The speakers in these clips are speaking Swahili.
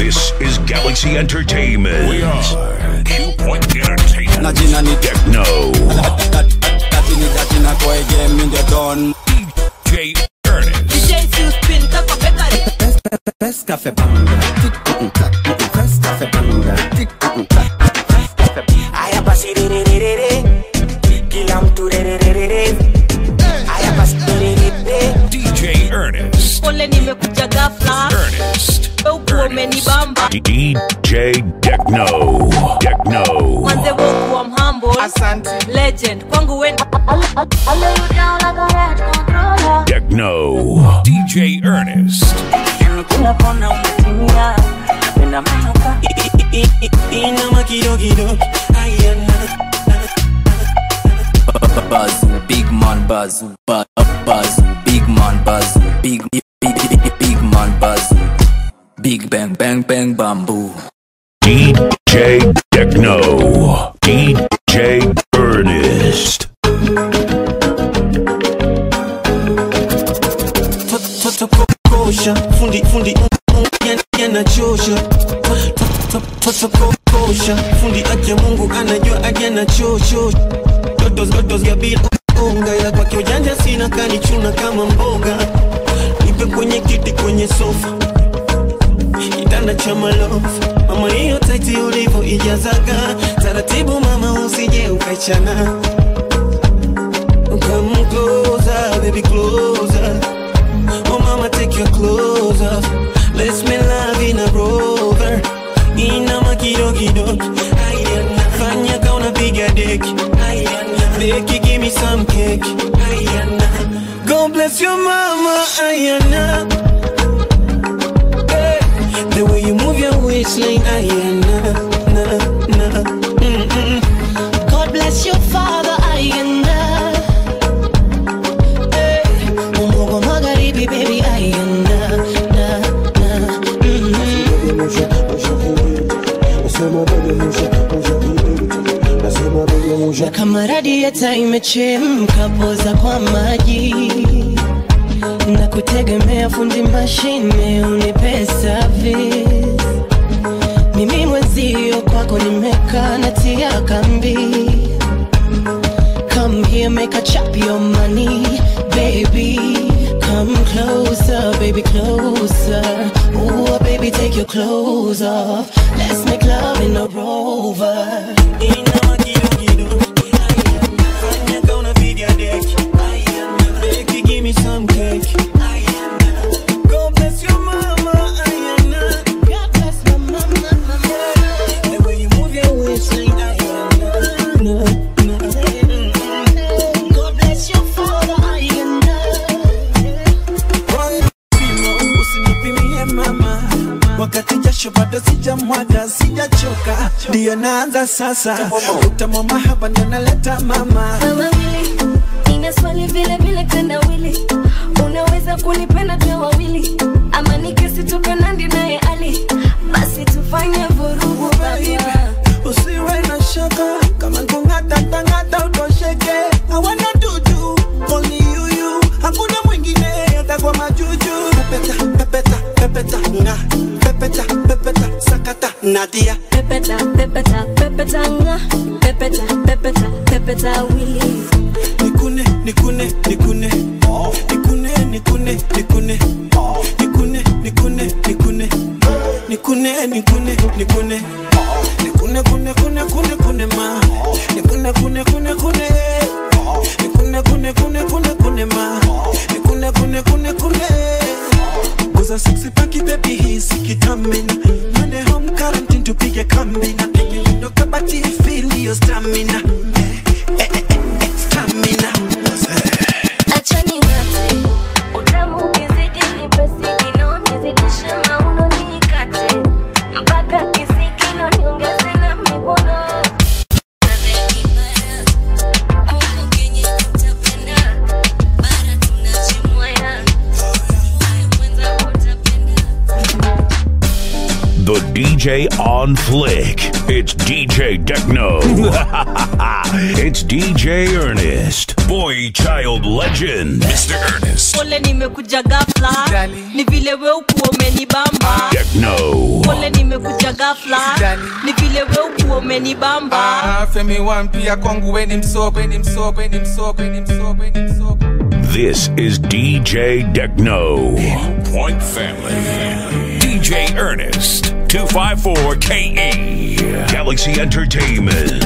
This is Galaxy Entertainment. We are Q Point Entertainment. na jina ni Techno. tatini tatina kwa game in the dawn J Ernest. Best cafe banga Best cafe banga Haya basi rerererere kila mtu rerererere haya basi rererere DJ Ernest. pole nimekuja ghafla Ernest. ukuwa umenibamba DJ Techno. Techno. manze wokuwa mhambo legend kwangu wen Techno. DJ Ernest. kila kona umetimia tena manuka inama kidogo ayana Bazoo, big man bazoo, ba- bazoo, big man bazoo, big big big big, big man bazoo, big bang bang bang bamboo. DJ Techno. DJ Ernest. toto kokosha fundi fundi yanachosha toto kokosha fundi aja mungu anajua aja nachosho dotos dotos ya bila unga ya kwake ujanja sina kanichuna kama mboga nipe kwenye kiti kwenye sofa kitanda cha malofu mama hiyo taiti ulivyo ijazaga taratibu mama usije ukaichana Come closer, baby, closer. Oh mama, take your clothes off. Let's make love in a rover. Inama kidogo kidogo. Ayana. Fanya ka unapiga deki. Ayana. Beki, give me some cake. Ayana. God bless your mama. Ayana. Hey. The way you move your waistline. Ayana. Na, na. Mm-mm. God bless your father ayanda Eh, Mungu wa magharibi baby ayanda na na mhm. Na kama radieta imechemka poza kwa maji na kutegemea fundi mashine unipe service mimi mwenzio kwako nimekaa natia kambi Come here, make a chop your money, baby. Come closer, baby, closer. Ooh, baby, take your clothes off. Let's make love in a rover. Inama kidogo kidogo. Ayana. Fanya ka unapiga deki. Ayana. Beki, give me some cake. Ayana. God bless your mama. Ayana. God bless my mama, mama. The way you move your waistline. Ayana. Na, na. God bless your father, I am Simo, usinipimie mama wakati jasho bado sijamwaga sijachoka ndiyo naanza sasa utamwa mahaba ndio naleta mama wawili nina swali vile vile tendawili unaweza kunipenda twe wawili ama nikisitoka nandi naye ali basi tufanye vurugu baba usiwe na shaka kama kungatangata utosheke hawana dudu only you you hakuna mwingine hata kwa majuju pepeta pepeta pepeta nga pepeta pepeta sakata nadia pepeta pepeta pepeta nga pepeta pepeta pepeta wili nikune nikune nikune nikune nikune nikune nikune nikune nikune nikune nikune nikune nikune kune kune kune kune ma nikune kune kune kune nikune kune kune kune kune ma nikune kune kune kune Guza sexy paki baby hisi kitamina Monday home quarantine tupige kambina Ndo kabati feel your stamina Eh, eh, eh, eh, Stamina achani ngate utamu ukizidi nipesi kino nizidishe mauno nikate mpaka kisikino niongeze na mikono The DJ on flick. It's DJ Techno. it's DJ Ernest. Boy child legend. Mr. Ernest. pole nimekuja gafla Usijali. ni vile we ukuwa umenibamba Techno. pole nimekuja gafla Usijali. ni vile we ukuwa umenibamba Ah, Femi One pia kwangu weni msoko, weni msoko, weni msoko, weni msoko, weni msoko. This is DJ Techno. Point Family. DJ Ernest. 254 KE. Galaxy Entertainment.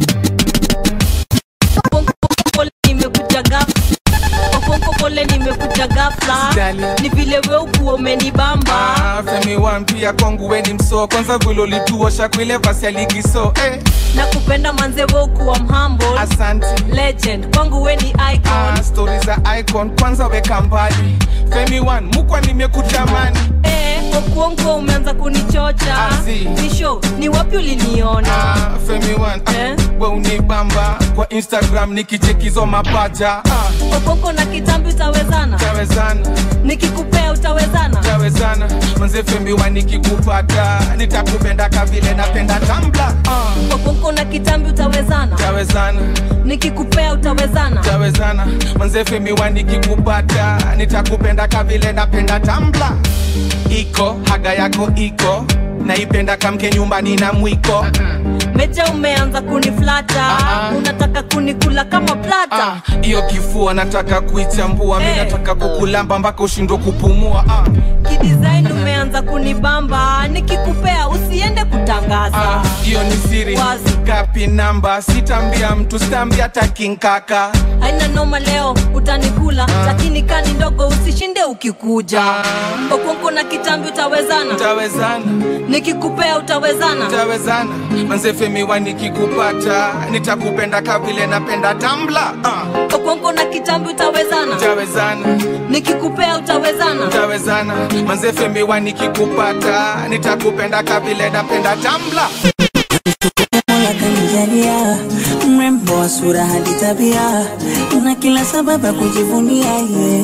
pole nimekuja gafla pole nimekuja gafla Usijali. ni vile we ukuwa umenibamba Ah, Femi One pia kwangu weni msoko, kwanza vile ulituosha kwile vasi ya ligi so eh, na kupenda manze we ukuwa mhumble asante legend kwangu we ni icon Ah, stori za icon kwanza weka mbali Femi One mukwa nimekutamani Eh, okuongo umeanza kunichocha Azi. nisho ni wapi uliniona Ah, Femi One ah, Eh? we unibamba kwa Instagram nikichekizo mapaja ah, okoko na kitambi utawezana tawezana nikikupea utawezana tawezana manze Femi One nikikupata nitakupenda kavile napenda tambla ah, okoko na kitambi utawezana tawezana nikikupea utawezana tawezana manze Femi One nikikupata nitakupenda kavile napenda tambla iko haga yako iko naipenda kamke nyumbani na mwiko meja umeanza kuniflata Ah, ah. unataka kunikula kama plata Ah, hiyo kifua nataka kuichambua mi Eh. nataka kukulamba mpaka ushindwe kupumua ah, kidesign umeanza kunibamba nikikupea usiende kutangaza ah, hiyo ni siri Wazi. gapi namba sitambia mtu sitambia takinkaka haina noma leo utanikula lakini kani ndogo usishinde ukikuja Ah. okonko na kitambi utawezana tawezana nikikupea utawezana tawezana manzefemiwa nikikupata nitakupenda kavile napenda tambla ah, okonko na kitambi utawezana tawezana nikikupea utawezana tawezana manzefemiwa nikikupata nitakupenda kavile napenda tambla Mola kanijalia mrembo wa sura hadi tabia na kila sababu ya kujivunia ye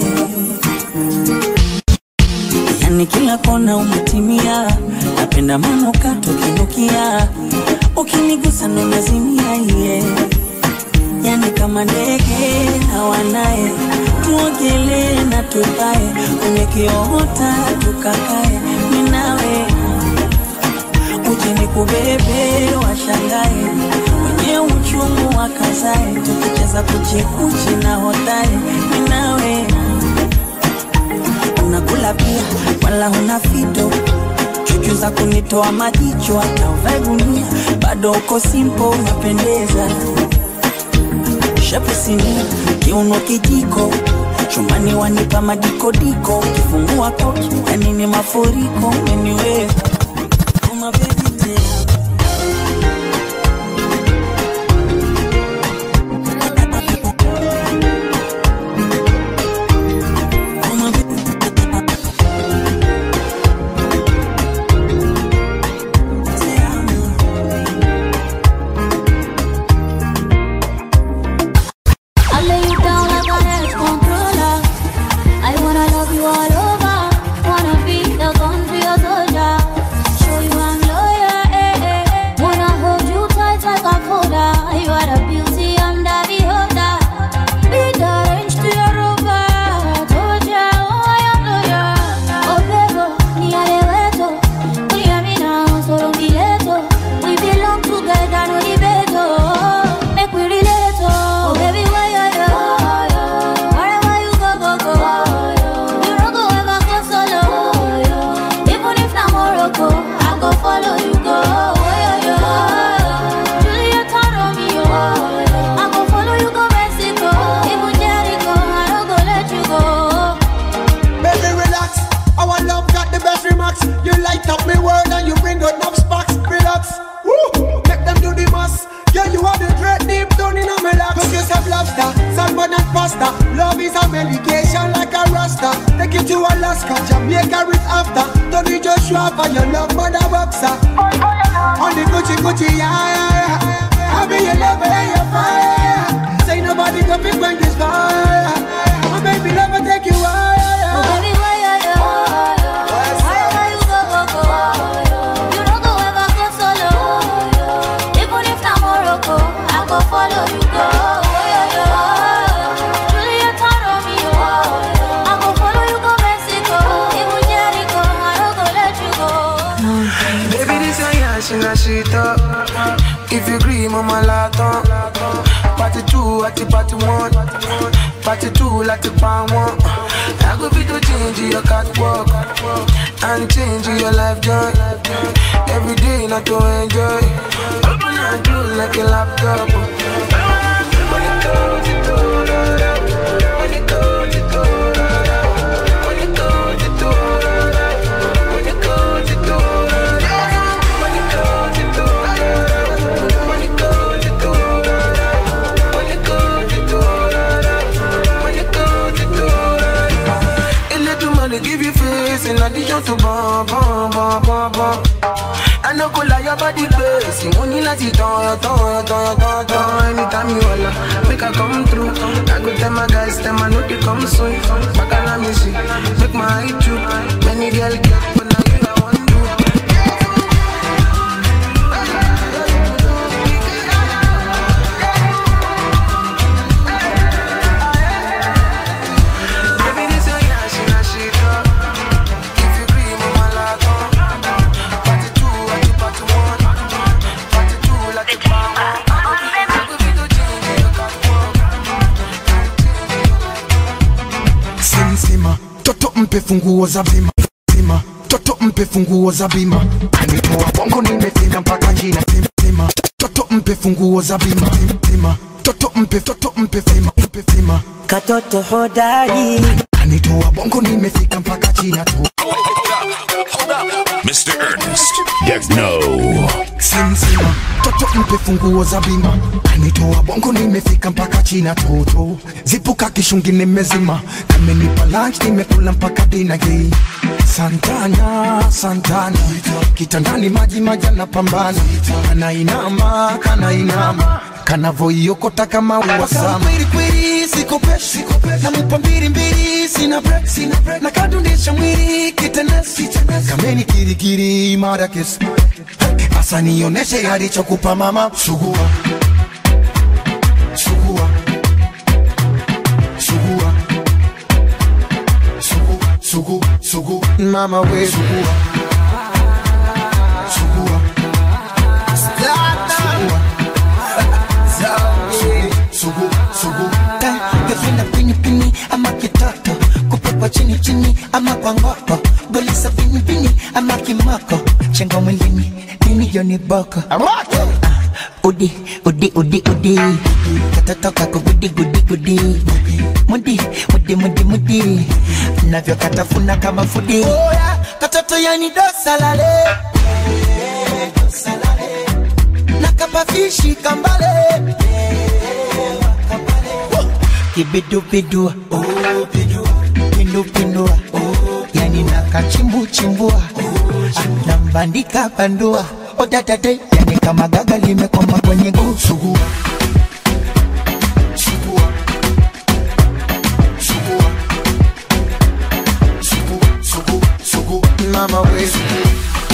yani kila kona umetimia napenda manukato kinukia ukinigusa ndo nazimia ye yani kama ndege hawanaye tuogelee na tupae kwenye kiota tukakae minawe uje kubebe washangae wenye uchungu wakazae tukicheza kuchekuchi na hotae ninawe unakula pia wala huna fito chuchu za kunitoa majicho hata uvae gunia bado uko simpo unapendeza shapisinia kiuno kijiko chumbani wanipa madikodiko ukifungua koki yanini mafuriko umeniweza Uma baby tena Uma baby I lay you down like a head controller. I wanna love you all over. Wanna be the gun for your soldier. Show you I'm loyal. Eh, eh, eh. Wanna hold you tight like a folder. You are the beauty, I'm the beholder. Be the range to your rover. Told ya, oh, I am loyal. Oh, baby, ni aleweto. Uniamina, solo mileto. We belong together, no debate. oh. Make we relate, oh. Oh, baby, why you yo? Wherever you go, go, go. You no go ever go solo. Even if na Morocco, I go follow you go. Oh, yo, yo. Juliet Romeo. I go follow you go Mexico. Even Jericho, I no go let you go. Baby, relax. Our love got the best remarks. You light up me world and you bring out enough sparks. Relax. Woo! Make them do the most. Yeah, you are the dread deep down in my lap. Cook yourself lobster, salmon and pasta. Love is a medication like a rasta. Take you to Alaska, Jamaica with after. Don't need your shop and your love mother boxer. On the Gucci Gucci, yeah, yeah, yeah. I be your lover and your fire. Say nobody can pick when this fire. My baby never take you Oh, higher. baby, why you yo? Wherever you go, go, go. Baby, this your yash in a shit up. If you agree, mama laton. Party two at the party one. Party two like the pan one. I go fit to change your catwalk and change your life joy. Every day not to enjoy. Open your door like a laptop. When it goes, it goes, when it goes, it goes, when it goes, it goes, when it goes, it goes, when it goes, it goes, when it goes, it goes, when it goes, it goes, when it goes, it goes. A little money give you face in addition to bum bum bum bum bum. I no go lie about the base. Money like it on, on, on, on, on. Anytime you holla, make I come through. I go tell my guys, tell my know they come soon. Back on me see, make my eye true. Many girl get, but now you I want to. Baby, this your yash in a shit up. If you agree, mama laton. Party two, at the party one. Party two, like the power. I go fit to change your catwalk. simsima toto mpe funguo za bima sima toto mpe funguo za bima anitoa bongo nimefika mpaka jina sima toto mpe funguo za bima sima toto mpe toto mpe fima mpe fima katoto hodari anitoa bongo nimefika mpaka china tu Mr. Ernest Techno. simsima toto mpe funguo za bima anitoa bongo nimefika mpaka china toto zipuka kishungi nimezima kamenipa lunch nimekula mpaka dina hii santana santana kitandani maji maji anapambana kanainama kanainama kanavoiokota kama uwasama kweli sikopeshi namupa mbili mbili sina break sina break na kadundisha mwili kitenesi kameni kirikiri mara kesi asa nioneshe alichokupa mama sugua sugua sugua sugu sugu sugu mama we sugua sugua sugu sugu Gavina pini pini ama kitoto kupepwa chini chini ama kwa ngoko golisa pini pini ama kimoko chengo mwilini mimi joni boko Ah, udi udi udi udi katoto kako gudi gudi gudi mudi mudi mudi mudi navyo katafuna kama fudi katoto yani dosalale nakapafishi kambale kibidubidu pindupindua yani nakachimbuchimbua nambandika bandua odadade yani kama gaga limekwama kwenye guu sugua sugua sugua sugu sugu sugu mama we sugu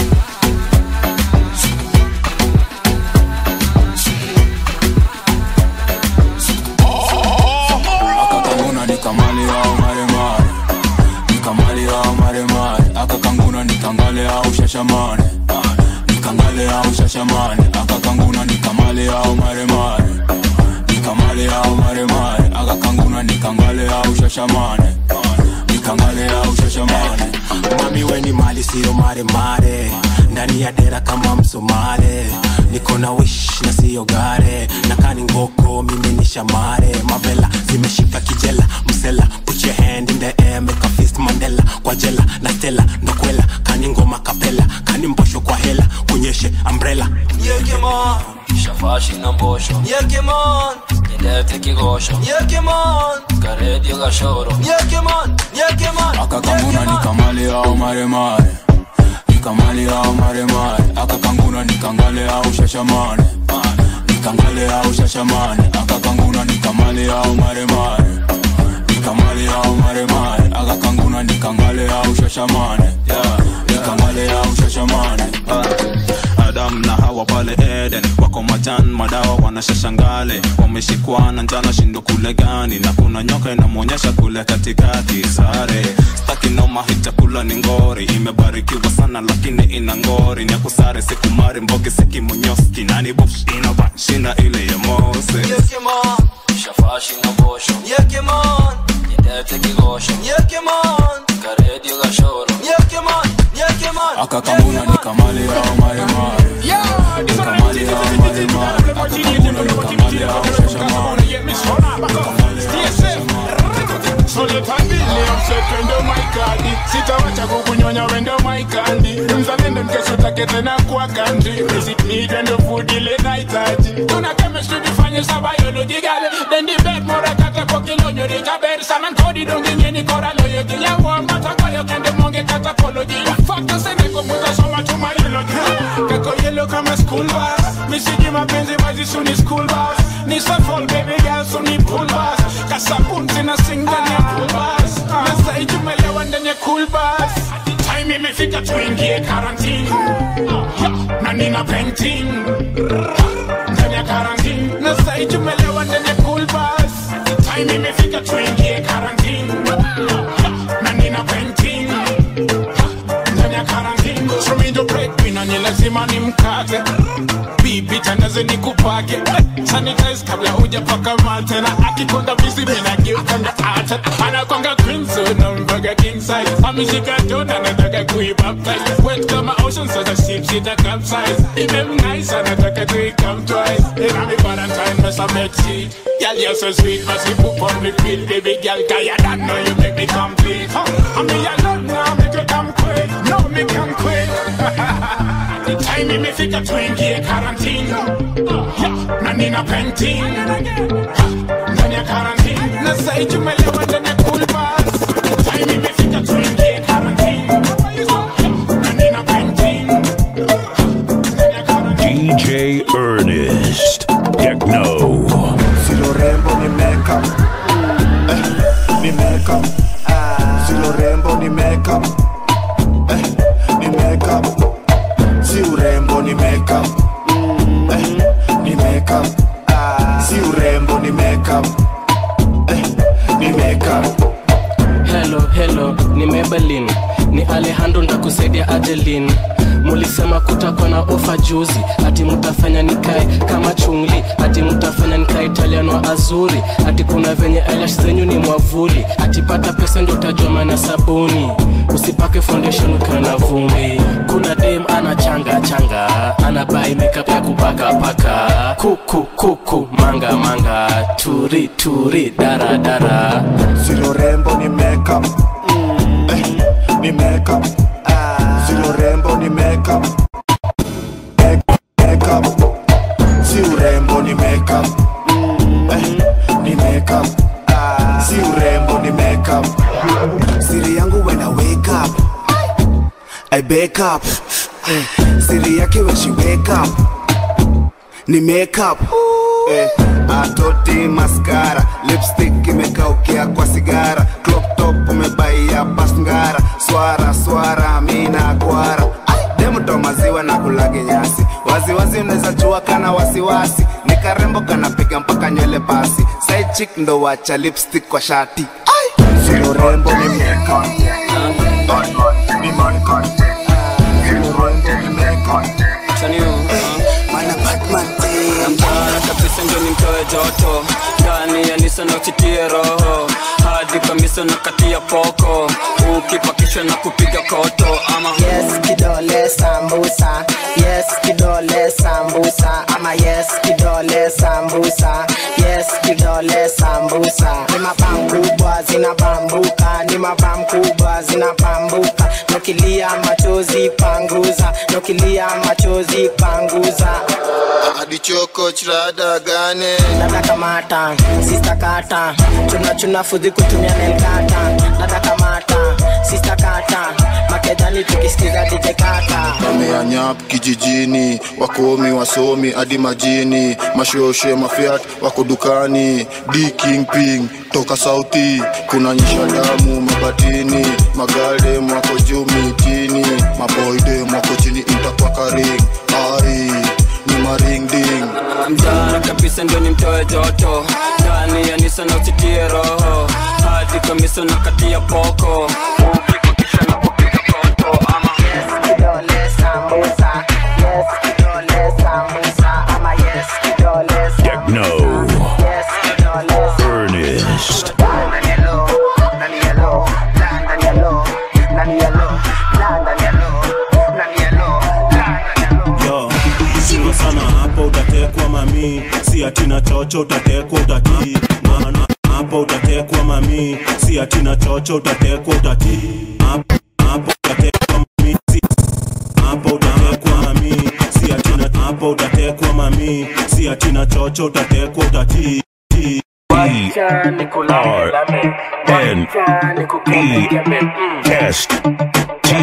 akakanguna nikamali au maremare nikamali au maremare akakanguna nikangale au shashamane nikangale au shashamane akakanguna nikamali au maremare nikamali au maremare akakanguna nikangale au shashamane nikangale au shashamane mami weni mali siyo maremare ndani ya dera kama msomale niko na wish na siyo gare nakani ngoko mimi ni shamare mavela zimeshika kijela msela put your hand in the air make a fist mandela kwa jela na stela ndokwela kani ngoma kapela kani mbosho kwa hela kunyeshe umbrella Yekemon Shafashi na mbosho Yekemon Nilete kigosho Yekemon Karedio gashoro Yekemon Yekemon akakanguna nikamali au maremare nikamali au maremare akakanguna nikangale au shashamane nikangale au shashamane akakanguna nikamali au maremare nikamali au maremare akakanguna nikangale au shashamane yeah, nikangale au shashamane Adam na Hawa pale Eden wako machan madawa wanashashangale wameshikwana njana shindo kule gani na kuna nyoka inamwonyesha kule katikati sare staki noma hii chakula ni ngori imebarikiwa sana lakini ina ngori ni akusare sikumari mbogi sikimonyoski nani bofsh inavashina ile ya mose Yekemon, shafashi na bosho. Yekemon, nyendete kigosho. Yekemon, karedio gashoro. Yekemon, Yekemon. akakamuna nikamale yao maremare nikamale yao maremare akakamuna nikamale yao shashamane wendo maikadi sitawacha kukunyonya wendo maikandi mzalendo nkesotake tena kwa kandri misiknidwendo fudile nahitaji tuna chemistry difanye sa biology gale then the bed mora kata pokilonyo rikaber sanan kodi donginyeni koraloyo giyawo matakoyo kende monge kata poloji fakta seneko mutasoma tumayoloji kako yelo kama school bus misiji mapenzi mazisuni school bus ni safol baby girl suni pool bus kasabun sina sing ndani ya pool bus nasai tumelewa ndani ya cool bus time imefika tuingie karantini na nina painting ndani ya karantini nasai tumelewa ndani ya cool bus time imefika tuingie karantini na nina painting ndani ya karantini so mi ndo breadwinner ni lazima ni mkate bibi tandaze ni kupake sanitize kabla hujapaka mate na akikonga bisi mina geukanga ate anakwanga queen so na mbaga king size ameshika jona nataka kuibaptize wet kama ocean sasa ship sita capsize imem nice anataka tuikam twice ina mi valentine mesa make shit Girl, you're so sweet, must you poop on repeat Baby girl, cause you don't know you make me complete huh? I mean, you love now, make you come quick No, me come quick The time imefika tuingie karantini yeah, na nina painting ndani ya karantini na sai tumelewa ndani ya cool bus The time imefika tuingie karantini na nina painting DJ Ernest. Techno. Silo rembo ni makeup eh, ni makeup Silo rembo ni makeup eh, ni makeup Si urembo ni makeup eh, ni makeup Si urembo ni makeup eh, ni makeup Hello, hello, ni Maybelline, ni Alejandro ndakusaidia Adeline. Mulisema kutakuwa na ofa juzi, ati mutafanya nikae kama chungli, ati mutafanya nikae Italiano wa azuri, ati kuna venye eyelash zenyu ni mwavuli, ati pata pesa ndio utajua maana sabuni. Usipake foundation ukiwa na vumbi. Kuna dem ana changa changa, ana buy makeup ya kupaka paka, kuku kuku manga manga, turi turi dara dara. Silo rembo ni makeup eh, ni makeup Silo rembo ni makeup Make- makeup Si urembo ni makeup eh, ni makeup Si urembo ni makeup Siri yangu when I wake up I wake up eh, Siri yake when she wake up Ni makeup eh, atoti maskara lipstick imekaukia kwa sigara crop top umebaia pasngara swara swara mina kwara demuto maziwa na kulage nyasi waziwazi unaweza chua kana wasiwasi ni karembo kanapiga mpaka nywele pasi side chick ndo wacha lipstick kwa shati silo rembo ni makeup. Ni makeup. Silo rembo ni makeup. Mtana kabisa ndio nimtoe joto ndani ya nisa na uchitie roho hadi kamisa na kati ya poko ukipakishwa na kupiga koto ama yes kidole sambusa yes kidole sambusa ama yes kidole sambusa yes kidole sambusa ni mabam kubwa zinabambuka ni mabam kubwa zinabambuka nokilia machozi panguza nokilia machozi panguza adichoko chirada gane dada kamata sista kata chuna chuna fudhi kutumia nelkata dada kamata sista kata makedani tukisikiza DJ kata wameanyap kijijini wakomi wasomi hadi majini mashoshe mafiat wako dukani d king ping toka sauti kuna nyisha damu mabatini magaldem wako juu mitini maboydem wako chini intakwakaring ai ni maringding joto ndani ya nisa na usitie roho hadi kamisa na kati ya poko ukipakisha na kupiga koto ama Techno. Ernest. yo sima sana hapo utatekwa mami si atina chocho utatekwa utatii maana hapo utatekwa mami si atina chocho utatekwa utatii hapo hapo utatekwa mami si hapo utatekwa mami si atina hapo utatekwa mami si atina chocho utatekwa utatii R N E S T.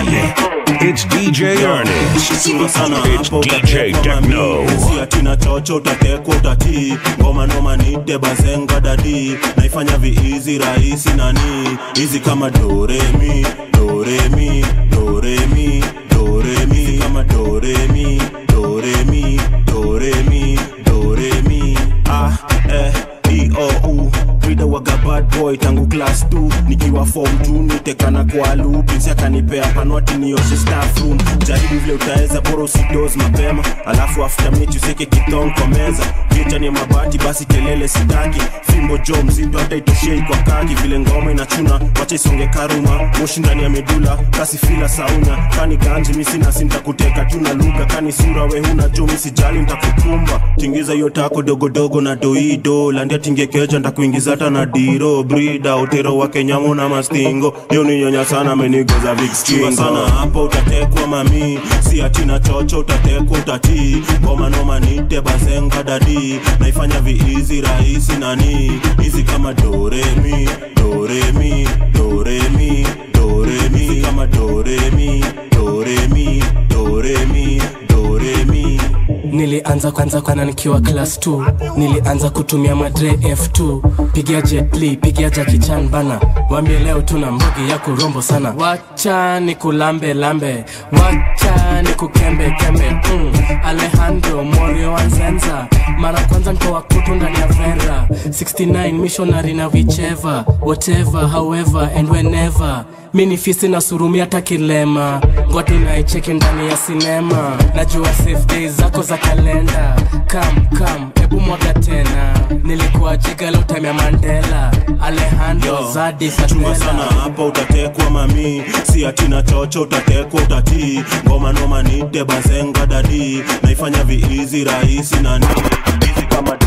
It's DJ Ernest. Sima sana It's hapo DJ Techno. si atina chocho utatekwa utatii ngoma noma nite bazenga dadi naifanya viizi rahisi nani hizi kama doremi doremi doremi doremi kama doremi doremi doremi doremi ah eh e o u Rida waga bad boy tangu class 2 nikiwa form 2 nitekana kwa loop Pinsi akanipea panwati nioshe staff room jaribu vile utaweza bora usidoze mapema alafu after mechi useke kitong kwa meza kicha ni mabati basi kelele sitaki fimbo jo mzito hata itoshei kwa kaki vile ngoma inachuna wacha isonge karuma moshi ndani ya medula kasi fila saunya kani ganji misi nasi nitakuteka tu na lugha kani sura we huna jo misijali nitakukumba tingiza hiyo tako dogodogo na doido landia tingekeja ntakuingiza hata na diro brida utero wa kenyamu na mastingo hiyo ni nyonya sana amenigoza vikskingo sana hapo utatekwa mami si atina chocho utatekwa utatii ngoma noma nite bazenga dadi naifanya viizi rahisi nani hizi kama doremi doremi doremi doremi hizi kama doremi doremi doremi doremi nilianza kwanza kwana nikiwa class 2 nilianza kutumia madre f2 pigia jetli pigia jakichan bana wambie leo tuna mbugi ya kurombo sana wacha ni kulambe lambe wacha ni kukembe kembe mm. alejandro morio wanzenza mara kwanza ntoa kutu ndani ya vera 69 missionary na vicheva whatever however and whenever mi ni fisi na surumi hata kilema ngwati naicheki ndani ya sinema najua safe days zako za kalenda kam kam hebu mwaga tena nilikuwa jiga leo time ya mandela alejandro zadi chunga sana fatela hapo utatekwa mami si atina chocho utatekwa utatii ngoma noma nite bazenga dadi naifanya viizi rahisi nani hizi kama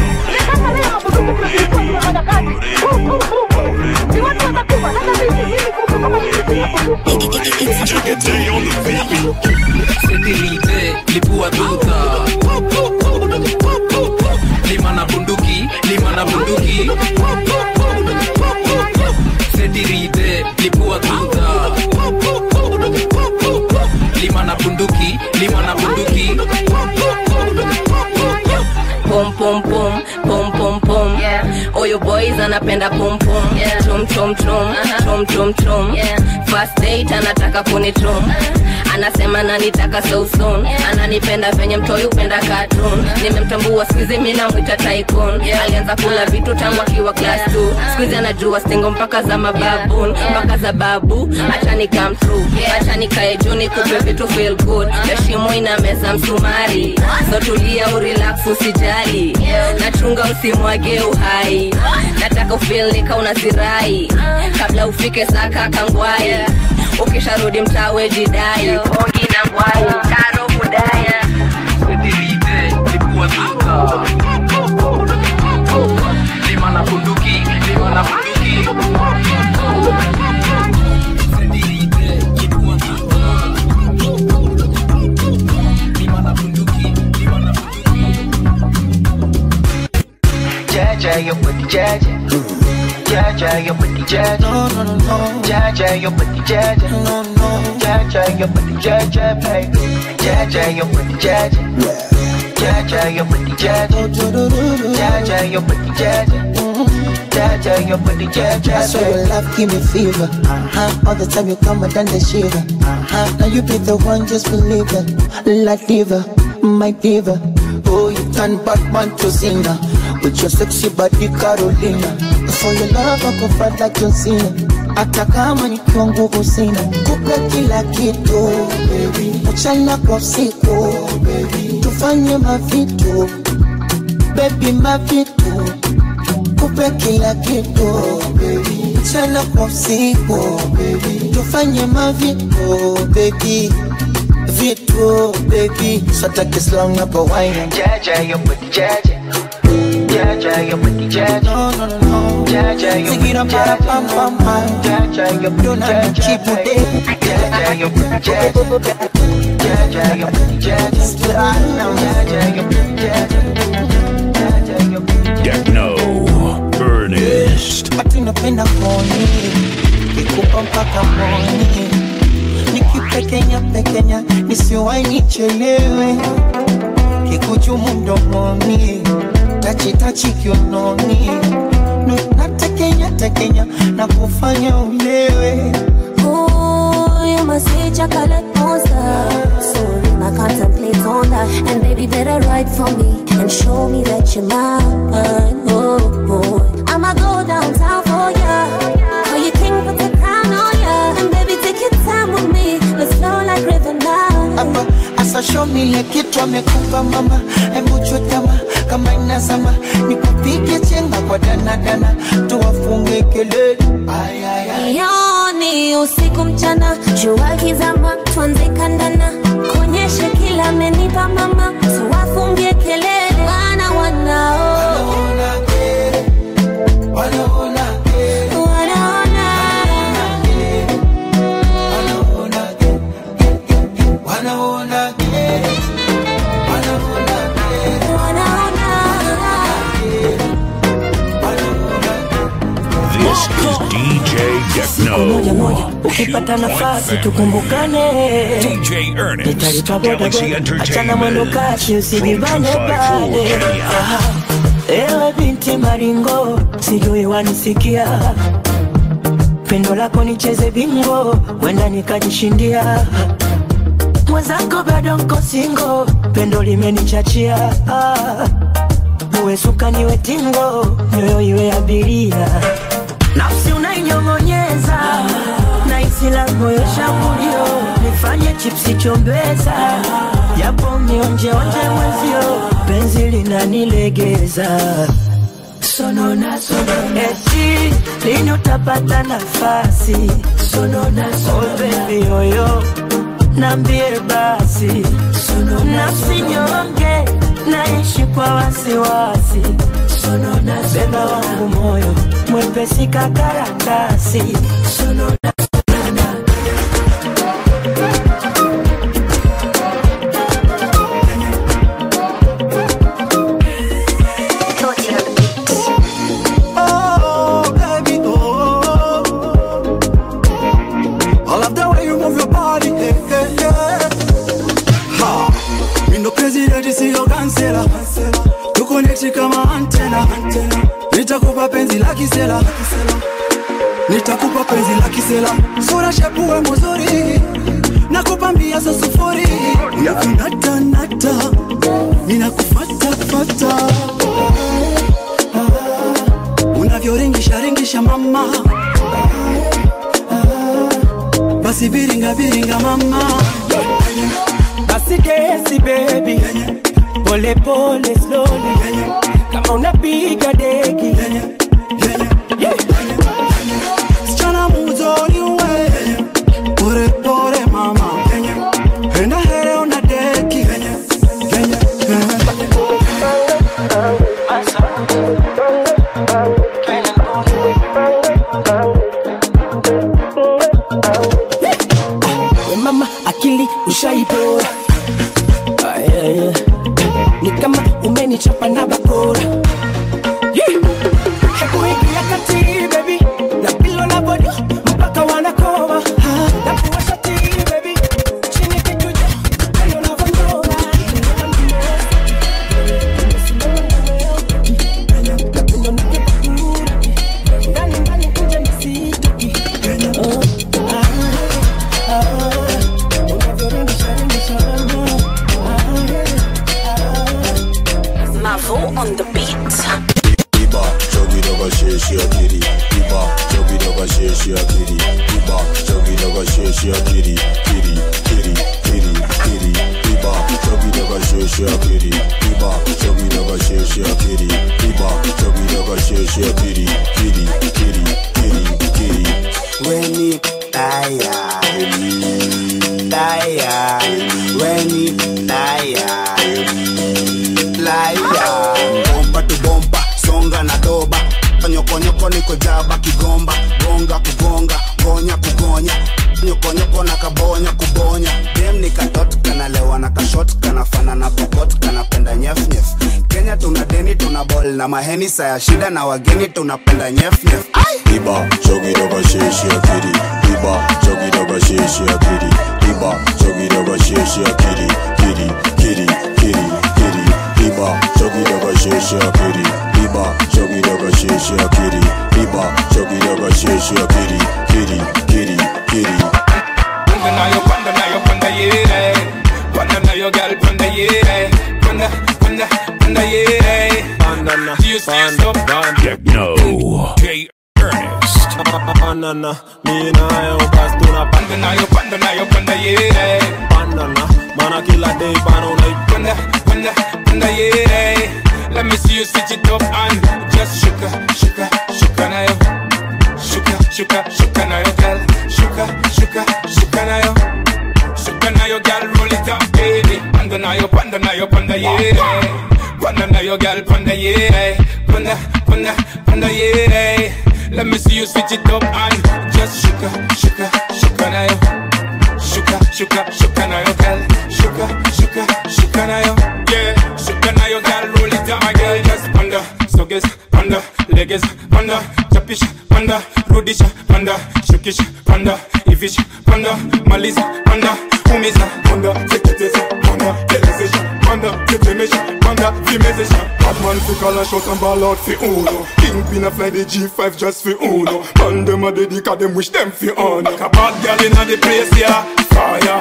setilite lipua duta lima na bunduki lima na bunduki setirite lipua duta lima na bunduki lima na bunduki pom pom pom pom pom pom oyo boys anapenda pom pom chom chom chom chom chom chom first date anataka kunichom anasema nanitaka so soon ananipenda venye mtoi upenda cartoon nimemtambua skuizi mi namwita tycoon alianza kula vitu tangu akiwa class 2 skuizi anajua stingo mpaka za mababun mpaka za babu acha ni come through acha nikae juu nikupe vitu feel good heshimo ina meza msumari so tulia urelax usijali nachunga usimwage uhai nataka ufil nika unazirai kabla ufike saka kangwai ukisharudi mtawe jidai ongi na ngwai karo kudaya setirite lipua duta lima na bunduki lima na bunduki Jaja, your booty, Jaja. Jaja, your booty, Jaja. No, no, no, no. Jaja, your booty, Jaja. No, no. Jaja, your booty, Jaja, baby. Jaja, your booty, Jaja. Jaja, your booty, Jaja. Jaja, your booty, Jaja. Jaja, your booty, Jaja. I swear your love give me fever. Uh-huh. All the time you come and done the shiver. Uh-huh. Now you be the one, just believe it. La diva, my diva. Oh, you turn Batman to singer. with your sexy body Carolina. For your love I go fight like John Cena. Hata kama nikiwa nguvu sina, kupe kila kitu baby, mchana kwa usiku baby, tufanye mavitu baby, mavitu kupe kila kitu baby, mchana kwa usiku baby, tufanye mavitu baby vitu baby, so take it slow na kwa wine. Jaja, your booty, jaja. Jaja, your booty, jaja. No, no, no, no. Jaja, your booty, Zigira para pam pam pam. Jaja, your booty, Dona jaja. chipu de. Jaja, your booty, jaja. Jaja, your booty, jaja. Jaja, your booty, jaja. Techno. Ernest. Ati napenda koni. Kikupa mpaka moni. Nikipekenya pekenya nisiwahi nichelewe. Kikuchumu mdomoni. Tachi tachi kiunoni. Nu- Natekenya tekenya na kufanya ulewe. Ooh, you must say chocolate monster. Sorry, I contemplate on that. And baby, better write for me and show me that you're mine. Oh, boy. I'ma go downtown for ya. Call you king, put the crown on ya. And baby, take your time with me. Let's flow like river now. Hapa asa show me ile kitu amekupa mama, hebu chutama kama inazama, nikupige chenga kwa danadana, tuwafunge kelele. Ay, ay, ay. Yoni usiku mchana, jua kizama, tuanze kandana, kuonyeshe kila amenipa mama, tuwafungie kelele, wana wanao Wanaona wanaona wanaona This is DJ moja moja Techno. ukipata nafasi tukumbukane DJ Ernest. nitalipa Galaxy bodaboda achana mwendo Entertainment. kasi usijibane 254 bade Kenya. Aha. ewe binti maringo sijui wanisikia pendo lako nicheze bingo wenda nikajishindia mwenzako bado nko singo pendo limenichachia ah. uwe suka niwe tingo nyoyo iwe abiria nafsi unainyong'onyeza na isi la moyo shambulio nifanye chipsi chombeza japo mionjeonje mwezio penzi linanilegeza sonona sonona eti lini utapata nafasi sonona sonona oh, baby yoyo nambie basi nafsi nyonge naishi kwa wasiwasi beba wangu moyo mwepesi kakaratasi sonona Oh, baby, oh. I love the way you move your body, yeah, yeah, yeah. Ha, mi ndo president siyo kansela, tuko neti kama antena. Nitakupa penzi la kisela, nitakupa penzi la kisela. Sura shepuwe muzuri, nakupa mbia za sufuri. Nakunata nata, ninakufata fata. unavyoringisha ringisha mama basi viringa viringa mama basi desi baby pole pole slowly kama unapiga deki Yeah. sichana muzuri we pore pore mama enda here una deki we mama akili ushaipora Ah, yeah, yeah. ni kama umenichapa na bakora Yeah. hebu ingia kati baby na pilo na bodo mpaka wanakoma Ah, na kuwasha ti baby chini kijuja pendo na vandora ndani ndani kuja nisitoki Oh, ah, ah, unavyoringisha ringisha mama. Ah, ah. Mavo on the beat. sheshe kiri Iba chogi daga sheshe kiri Iba chogi daga sheshe kiri Kiri kiri kiri kiri Weni taya Taya Weni taya Laya bomba tu bomba songa na doba nyokonyoko niko jaba kigomba gonga kugonga gonya kugonya nyokonyoko na kabonya kubonya dem ni katot kanalewa na kashot kanafana na pokot kanapenda nyefnyef kenya tuna deni tuna bol na maheni saya shida na wageni tunapenda nyefnyef Iba chogi daga sheshe kiri Iba chogi daga sheshe kiri Iba chogi daga sheshe kiri Kiri kiri kiri kiri Iba chogi daga sheshe kiri Iba chogi daga sheshe kiri Iba chogi daga sheshe kiri Kiri kiri kiri Panda na yo, panda na yo, panda yeah. Panda na yo, girl, panda yeah. Panda, panda, panda yeah. Panda na, panda, Techno. J Ernest. Panda na, mi na yo, bastuna Panda na yo, panda na yo, panda yeah. Panda na, mana kila day bano na Panda, panda, panda yeah. Let me see you switch it up and just shuka, shuka, shuka na yo. Shuka, shuka, shuka na yo, girl. Shuka, shuka, shuka na yo. Shuka na yo, girl, roll it up, baby. Panda na yo, panda na yo, panda yeah. Panda na yo, girl, panda yeah. Panda, panda, panda yeah. Let me see you switch it up and just shuka, shuka, shuka na yo. Shuka, shuka, shuka na yo, girl. Shuka, shuka, shuka na yo. Yeah, shuka na yo, girl, roll it up, my girl. Just panda, suggest, panda, legs, panda, chapish, panda, rudish, panda, shukish, panda, ivish, panda, maliza, panda, umiza, panda, teketeza, panda, telezesha, panda, tetemesha, panda, vimezesha. Batman fi call a shot and ball out fi Uno Kingpin a fly the G5 just fi Uno Man dem a dedica dem wish dem fi honor Like a bad girl inna the place, yeah, fire.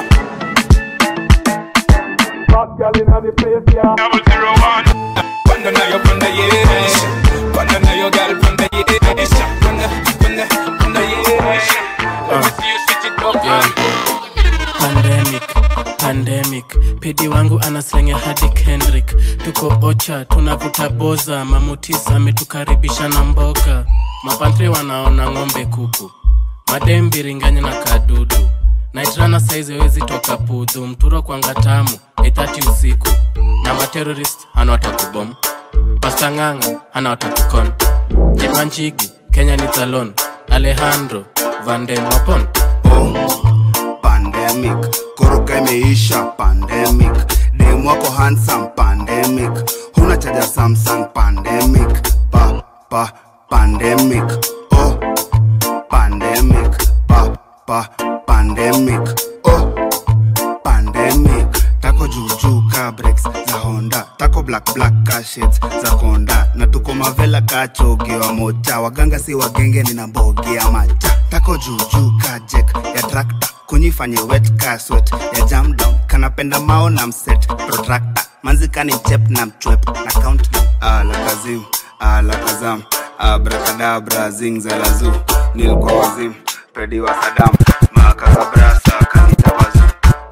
Bad girl inna the place, yeah Double zero one. Panda na yo, panda yeah. Panda na yo, girl, panda yeah. Panda, panda, panda yeah. Let me see you switch it up, Yeah. pandemic pandemic pedi wangu anaslenge hadi kendrick tuko ocha tunavuta boza mamutisa ametukaribisha na mboga mapantre wanaona ng'ombe kuku madembiringanya na kadudu naitrana saizi wezi toka pudhu mturo kwanga tamu ithati usiku na materorist hana watakubom pastang'anga hana watakukon jepanchigi kenya ni talon alejandro vandemwapon pandemic koroka imeisha pandemic dem wako handsome pandemic huna chaja samsung pandemic pa pa pandemic oh pandemic pa pa pandemic oh pandemic tako juujuu ka breaks za honda tako black black ka shades za konda na tuko mavela ka chogi wa mocha waganga si wagenge nina mbogi ya macha tako juujuu ka jek ya trakta kunyifanye wet ka swet ya jam down kanapenda mao na mset protractor manzikani mchep na mchwep na count ala kazim ala kazam abrakadabra zingzalazu nilikuwa wazim pedi wa sadam makakabrasa kanitabazu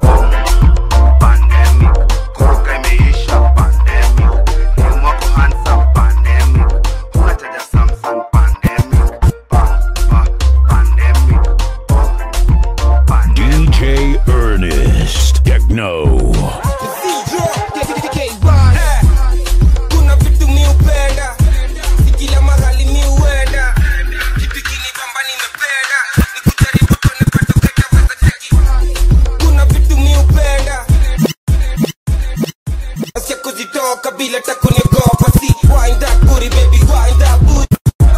koroka imeisha pandemic dem wako handsome pandemic huna chaja samsung pandemic pa pa pandemic DJ Ernest. Techno. Kuna vitu mi upenda, si kila mahali mi uenda. Kitu kinibamba nimependa, ni kujaribu tuone patokea weza cheki. Kuna vitu mi upenda, nasikia kuzitoka bila hata kuniogopa. Si wind that booty baby, wind that booty.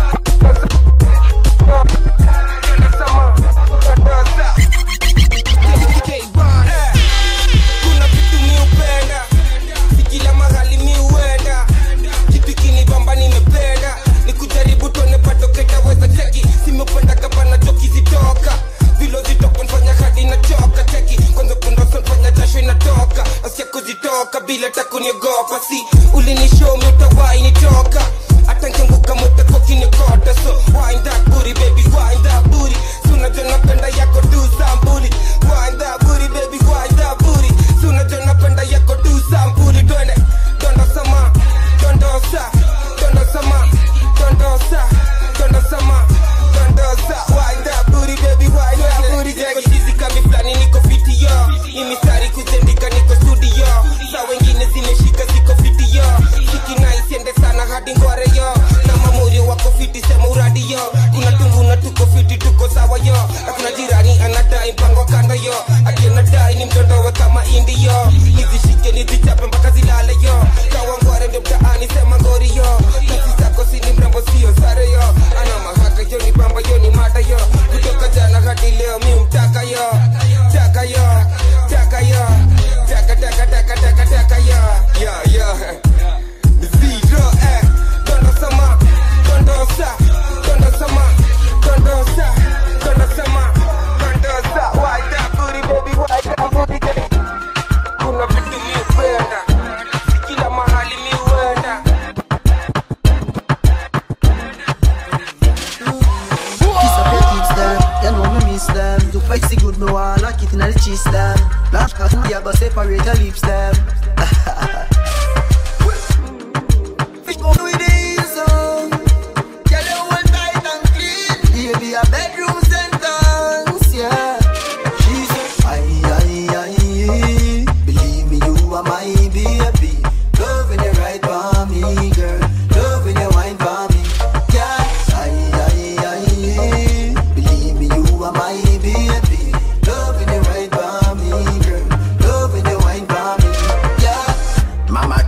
Kuna vitu mi upenda, si kila mahali mi uenda. Kitu kinibamba nimependa, ni kujaribu tuone patokea weza cheki. Simependa gavana joki zitoka, vilo zitoka nfanya hadi nachoka cheki. Kwanza kundosa nfanya jasho inatoka, nasikia kuzitoka bila hata kuniogopa. Si ulinishow mi utawai nitoka, hata nkianguka mutako kinikota. So wind that booty baby, wind that booty. Si unajua napenda yako tu sambuli. Wind that booty baby, wind that booty. Si unajua napenda yako tu sambuli. Twende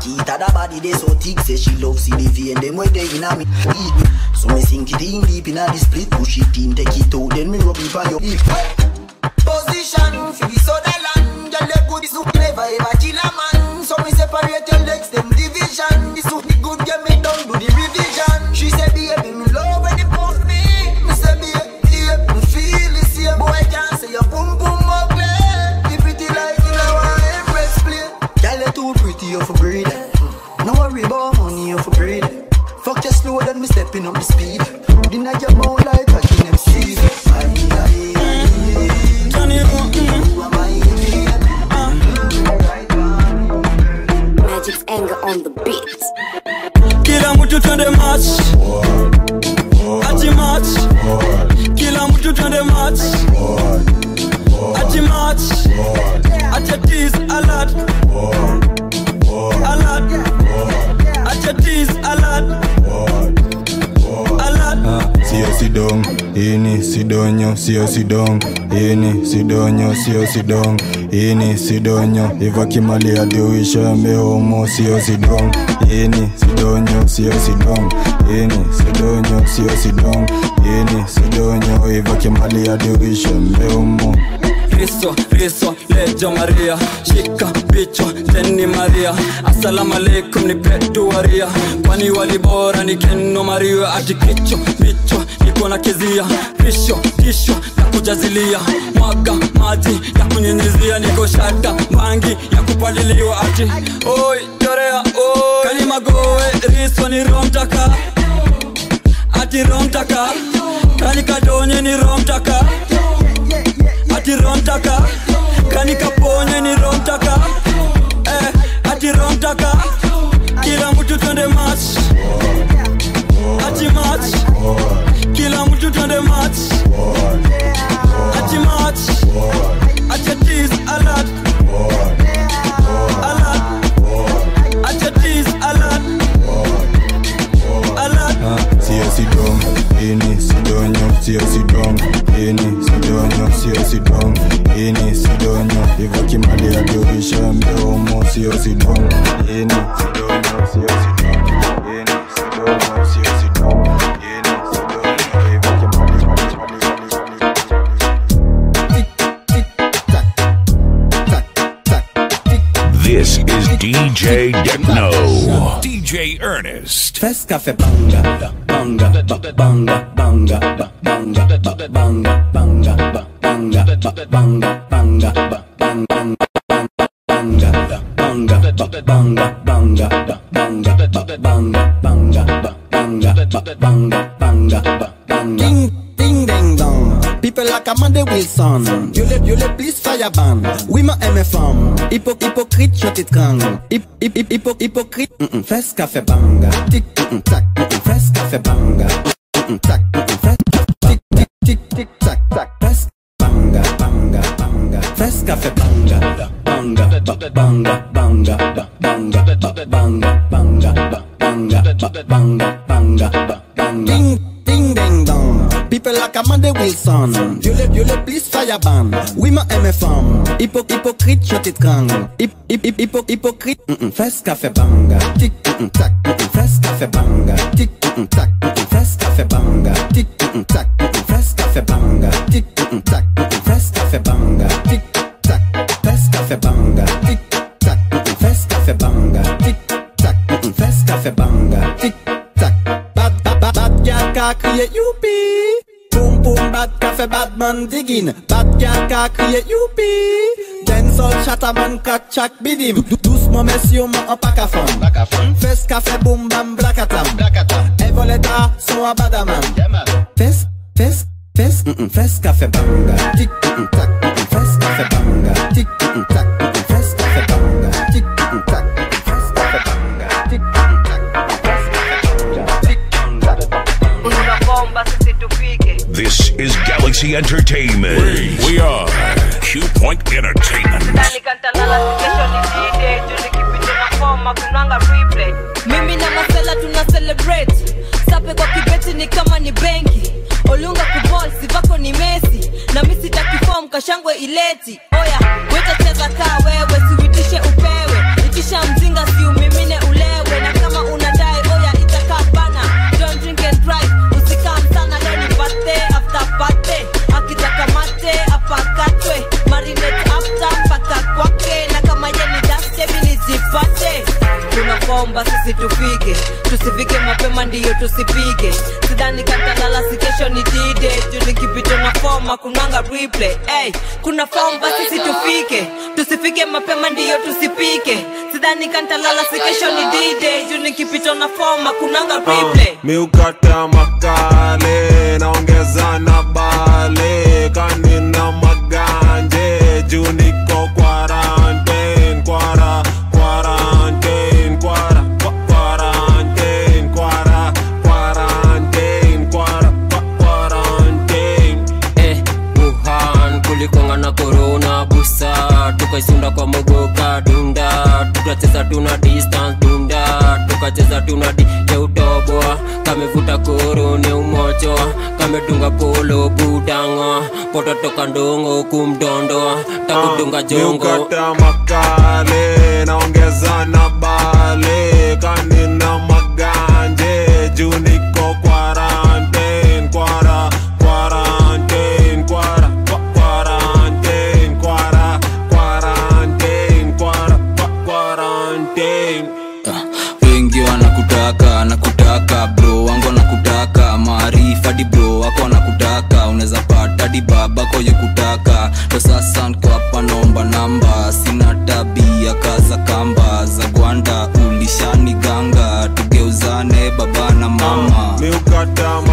cocky it Her body they so thick say she love see the vein Them way they in a me eat me So me sink it in deep in a the split Push it in take it out Then me rub it on your hip Position for the Sutherland Girl, they good, this suit never ever kill a man So me separate your legs, them division This suit the good, get me down, do the revision She say, baby, me love when you puff me Me say, baby, yeah, me feel the same Boy, can't say your boom boom ugly You pretty like you know I empress play Girl, you too pretty, you for breed No worry about money, you for breed Fuck just slow, then me stepping up the speed Dinner your mouth like a king MC Magic's anger on the beat. kila mtu twende match ati match kila mtu twende match ati match ati tease alert alert ati tease alert alert sio sidong ini sidonyo sio sidong ini sidonyo sio sidong ini sidonyo ivakimali adiuisha meomo sio sidong ini sidonyo sio sidong ini sidonyo sio sidong ini sidonyo ivakimali adiuisha meomo Riso, riso, lejo Maria Shika bicho, teni Maria Assalamu alaikum ni petu waria Kwani walibora ni keno Maria Ati kicho, bicho, niko na kizia Risho, tisho, ya kujazilia Mwaga, maji, ya kunyinyizia Niko shata, bangi, ya kupaliliwa Ati, oi, chorea, oi Kalima goe, riso ni romtaka Ati romtaka Kani kadonye ni romtaka ati romtaka kani kaponye ni romtaka eh, ati romtaka kila mtu twende match ati match kila mtu twende match ati match ati tease alert alert ati tease alert alert sio sidong ini sidonyo sio sidong ini sidonyo sio sidong ini sidonyo ivakimali aduisha mbeomo sio sidong ini sidonyo sio sidong ini sidonyo sio sidong ini sidonyo ivakimali This is DJ Techno. DJ Ernest. Fest Cafe Banga, banga, ba- banga, banga, ba- banga, ba- banga, banga, ba- banga, ba- banga, banga, ba- bang, bang, bang, banga, ba- banga, ba- banga, banga, ba- banga, ba- banga, banga, ba- banga, ba- banga, banga, ba- banga. Ding, ding, ding, dong. People like Amanda Wilson. You le, you le please fire ban. Oui, ma aime femme. Hypo, hypocrite, je t'étrangle. Hip, hip, hip, hypo, hypocrite. Mm -mm, fes café banga. Tic, mm -mm, tac, mm -mm, fes café banga. Mm -mm, tac, mm -mm, fes, tic, tic, tic, tic, tac, tac, fes banga, banga, banga. Fes café banga. Banga, ba- banga, banga, ba- banga, ba- banga, banga, ba- banga, ba- banga, banga, ba- banga. Ding, ding, ding, dong. People like Amanda Wilson. You le, you le please fire ban. Oui, ma aime femme. Hypo, hypocrite, je t'étrangle. Hip, hip, hip, hypo, hypocrite. Mm -mm, fes café banga. Tic, mm -mm, tac, mm -mm, fes café banga. Tic, mm -mm, tac, mm -mm, fes café banga. Tic, mm -mm, tac, mm -mm, fes café banga. Tic, mm -mm, tac, mm -mm, fes café banga. Tic, tac, fes café banga. Tic, tac, mm -mm, fes café banga. Tic, tac, mm -mm, fes café banga. Tic, tac. Bad, bad, bad, bad girl ka crier youpi. Boom boom bad café bad man digging. Bad girl ka crier youpi. Dancehall chatterman kat chak bidim. Dou- dou- Doucement messieurs moi en pack à femme. Fes café boom bam blakatam. Et voleta son à badaman. Fes, fes, fes, mm -mm, fes café banga. Tic, mm -mm, tac, mm -mm, fes café banga. Tic, mm -mm, tac, mm -mm, fes café banga. Tic, mm -mm, tac, mm -mm, fes café banga. Tic, mm -mm, tac, mm -mm, fes café banga. Tic, mm -mm, tac. Unaomba sisi tupige This is Galaxy Entertainment. We, are Q Point Entertainment. ndani kantalala kesho ni dide juu nikipita na koma kunanga replay mimi na masela tuna celebrate sape kwa kibeti ni kama ni benki olunga kubol sivako ni mesi na mi sitakifom kashangwe ileti oya wetacheza kaa wewe siuitishe upewe itisha mzinga siumimine fomba sisi tufike tusifike mapema ndiyo tusipige sidhani katalala si kesho ni dide juu nikipita na foma kunanga replay hey, kuna fomba sisi tufike tusifike mapema ndiyo tusipike sidhani kantalala si kesho ni dide juu nikipita na foma kunanga replay miukata makale naongeza na bale kanina maganje juu niko quarantine kwara quarantine kwara kwa- quarantine kwara quarantine kwara kwa- quarantine eh, Wuhan kulikonga na corona busa tukaisunda kwa mogoka dunda tukacheza tuna distance dunda tukacheza tuna di ya utoboa kamevuta koro ni umochoa kamedunga polo budanga pototoka ndongo kumdondoa takudunga jongo miukata makale naongeza na bale kanina maganje juu niko quarantine kwara quarantine kwara kwa- quarantine kwara quarantine kwara kwa- quarantine wengi wanakutaka nakutaka bro wangu wanakutaka maarifa di bro wako wanakutaka unaweza pata di babako kutaka ndo sasa nko hapa naomba namba sina tabia kaza kamba za gwanda ulishani ganga tugeuzane baba na mama miukata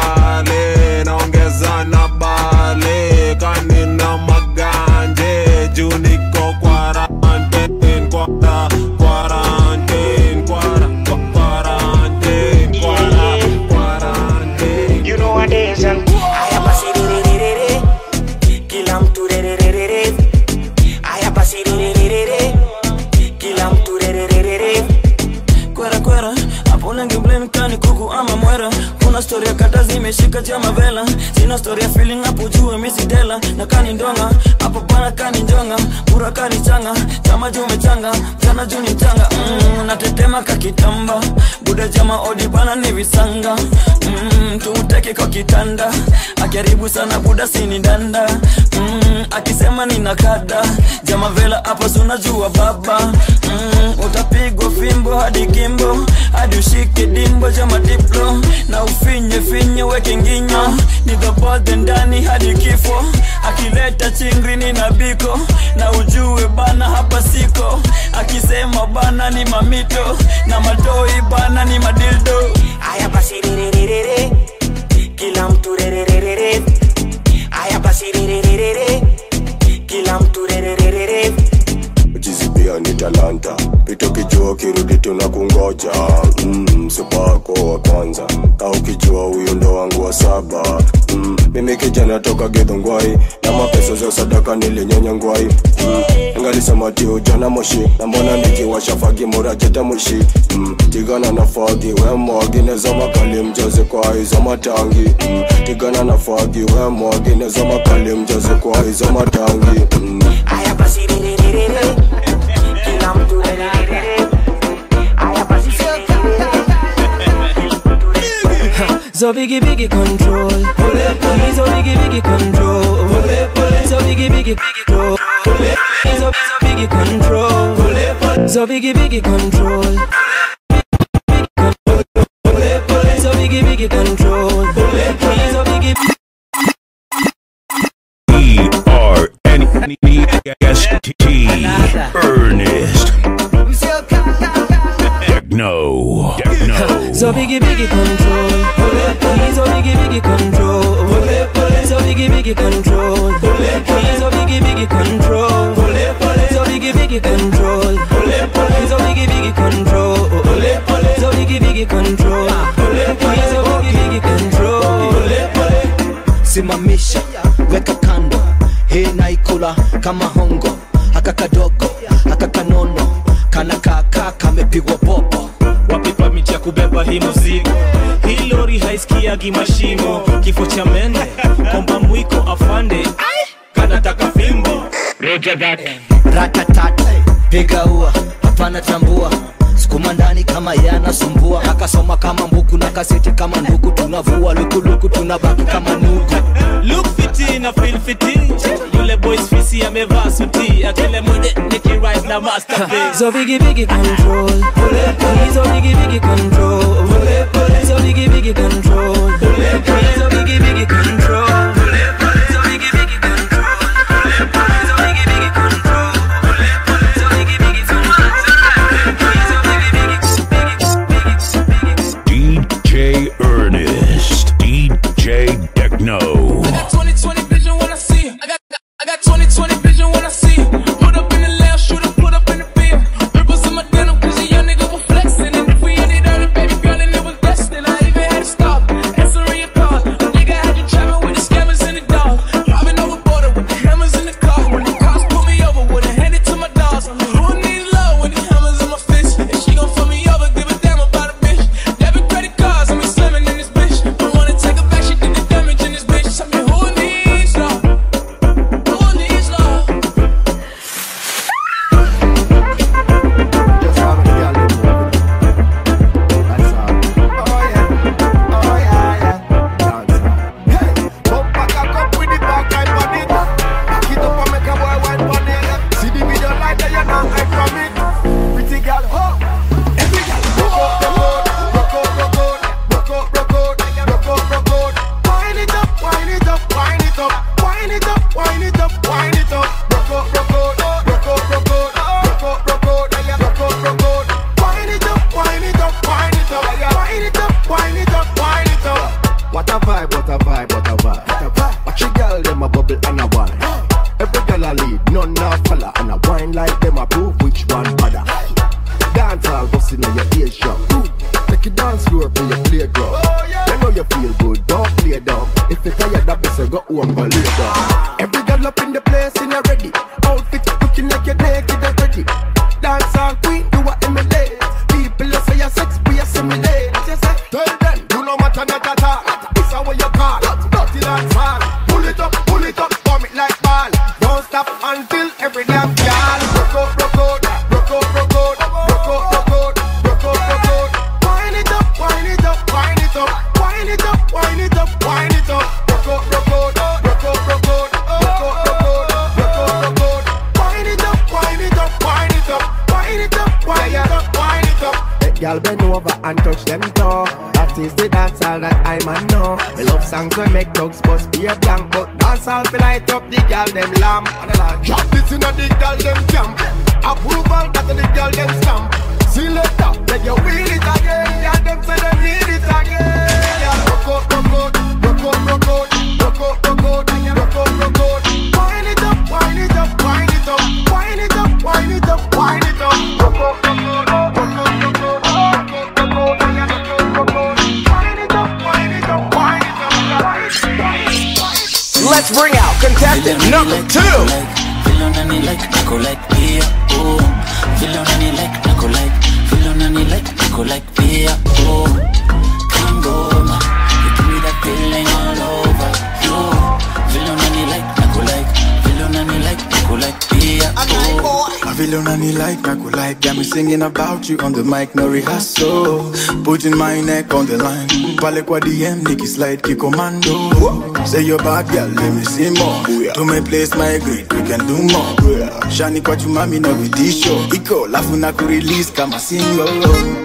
makale naongeza na bale kanina maganje juu niko quarantine kwara quarantine kwara kwa- quarantine kwara quarantine You know what it is, and haya basi rererere, kila mtu rererere, haya basi rererere, kila mtu rererere. kwera kwera hapo lengi blame kani kuku ama mwera kuna story ya kata zimeshika chama vela sina story ya feeling hapo juu misi dela na kani ndonga hapo bana kani njonga pura kani changa chama juu mechanga mchana juu ni changa mm, natetema kakitamba buda jama odi bana ni visanga mm, tumteke kwa kitanda akiharibu sana buda sini danda mm, akisema nina kada jama vela hapo sunajua baba mm, utapigwa fimbo hadi kimbo hadi ushike dimbo jama diplo na ufinye finye weke nginyo ni dhabodhe ndani hadi kifo akileta chingrini na biko na ujue bana hapa siko akisema bana ni mamito na matoi bana ni madildo Haya basi rererere, kila mtu rererere, haya basi rererere, kila mtu rererere. Jizi pia ni talanta pita ukijua kirudi tuna kungoja mm, supako wa kwanza ka ukijua huyu ndo wangu wa saba mm, mimi kijana toka gedhongwai na mapesa za sadaka nilinyenya ngwai mm, ngalisema ti ujana moshi na mbona nikiwasha fagi murajeta mushi mm, tigana na fagi wemwagi neza makali mjaze kwa hizo matangi mm, tigana na fagi wemwagi neza makali mjaze kwa hizo matangi mm. Haya basi rererere, kila mtu rererere, haya basi So biggie biggie control He's so biggie biggie control So biggie biggie control He's so so biggie control So biggie biggie control So biggie biggie control He's so biggie E R N E S T Ernest Techno Techno So biggie biggie control He's so biggie biggie control So biggie biggie control He's so biggie biggie control So biggie biggie control He's so biggie biggie control So biggie biggie control He's so biggie biggie control simamisha weka kando hii naikula kama hongo haka kadogo haka kanono kana kaka kamepigwa popo wapipa miti ya kubeba hii muzigo hii lori haiskiagi mashimo kifo cha mende komba mwiko afande kanataka fimbo ratatat piga ua hapana tambua sukuma ndani kama yanasumbua akasoma kama mbuku na kaseti kama nduku tunavua lukuluku tunabaki kama nuku look fiti na feel fiti yule boys fisi amevaa suti akile mwende nikirise na masterpiece So biggie biggie control Please, oh biggie, biggie control. Please, oh biggie, biggie control. Please, oh biggie, biggie control. Please, oh biggie, biggie control. Please, oh biggie, biggie control. Please, oh biggie, biggie control. Please, oh biggie, biggie DJ Ernest. DJ Techno. I got 2020 vision when I see it. I got, I got 2020 vision when I see it. Put up in the lab, shoot up, put up in the field. Ripples in my denim, cause your young nigga was flexing. And if we ended early, baby girl, and it was destined. I even had to stop, answering your call. A nigga had you trapping with the scammers and the dogs. Driving over border with the hammers in the car. When the cops pull me over, would've handed to my dogs. Who needs love when the hammers in my fist? And she gon' fuck me over, give a damn about a bitch. Debit credit cards, I'm slamming in this bitch. Don't wanna take her back, she did the damage in this bitch. Tell me who needs love? Who needs love? What a vibe, what a vibe, what a vibe. What a vibe. Watch a girl, them a bubble and a wine. Every girl a lead, none a follow. And a wine like them a prove which one better. Dance all busting on your ears shop. Take it dance floor for your playground. You know you feel good, don't play down. If you tired of this, go home, go lay down. Every girl up in the place in a ready. Outfit looking like you're naked and ready. Dance all queen, do what emulate. People you say you're sex, we assimilate. Tell them, you know matter not at all. This is what you call dirty dance hall. Pull it up, pull it up, bomb it like ball. Don't stop until every damn girl. Rock out, rock out, rock out, rock out, rock out, rock out, rock out, rock out. Wind it up, wind it up, wind it up, wind it up, wind it up, wind it up. Rock out, rock out, rock out, rock out, rock out, rock out, rock out, rock out. Wind it up, wind it up, wind it up, wind it up, wind it up, wind it up. Let y'all bend over and touch them toe. That is the dancehall that I'm a know. We love songs we make dogs bust be a blank, but dancehall fi light up the girl them lamp. Drop this inna the girl them camp. Approval that the girl them stamp. See later, let you wheel it again. Yeah, them say they need it again. Yeah, rock out, rock out, rock out, rock out, rock out, rock out, rock out, rock out. Wind it up, wind it up, wind it up, wind it up, wind it up, wind it up. Rock out, rock out, rock out, rock out, rock out, rock out, rock out, rock out. Wind it up, wind it up, wind it up, wind it up. Let's bring out contestant number two. Feel on any like, I go like beer, oh. Feel on any like, I go like. Feel on any like, I go like beer, oh. Come on, you give me that feeling all over, yo. Feel on any like, I go like. Feel on any like, I go like beer, oh. I feel on any like, I could like Got me singing about you on the mic, no rehearsal Putting my neck on the line Pale kwa DM, Nicky slide, ki commando Say you're bad girl, let me see more To my place, my grade, we can do more Shani kwa chumami na vitisho Iko, lafu na kurelease kama single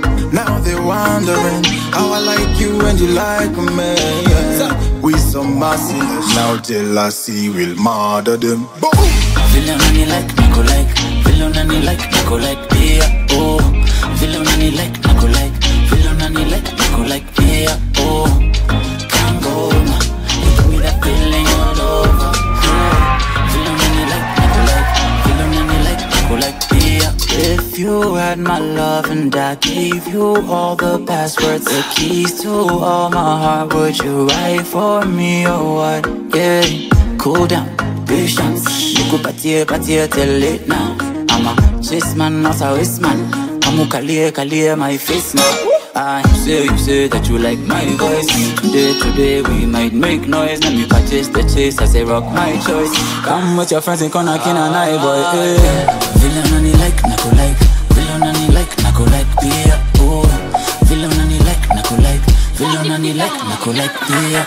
Now they wondering How I like you and you like me yeah. We some massive Now jealousy will murder them Feel on any like, I go like. Feel on any like, I go like beer, oh. Feel on any like, I go like. Feel on any like, I go like beer, oh. Can't go, ma. You give me that feeling all over, yeah. Feel on any like, I go like. Feel on any like, I go like beer. If you had my love and I gave you all the passwords, the keys to all my heart, would you write for me or what? Yeah, cool down, patience. Nikupatie patie till late now. I'm a chase man, not a waste man. Kamukalie kalie my face now. I say you say that you like my voice. Day to day we might make noise. Let me purchase the chase. I say rock my choice. Come with your friends and come knock in an eye boy. Hey. Villain on like, nako like. Villain on like, nako like beer. Oh. Villain on like, nako like. Villain on like, nako like beer.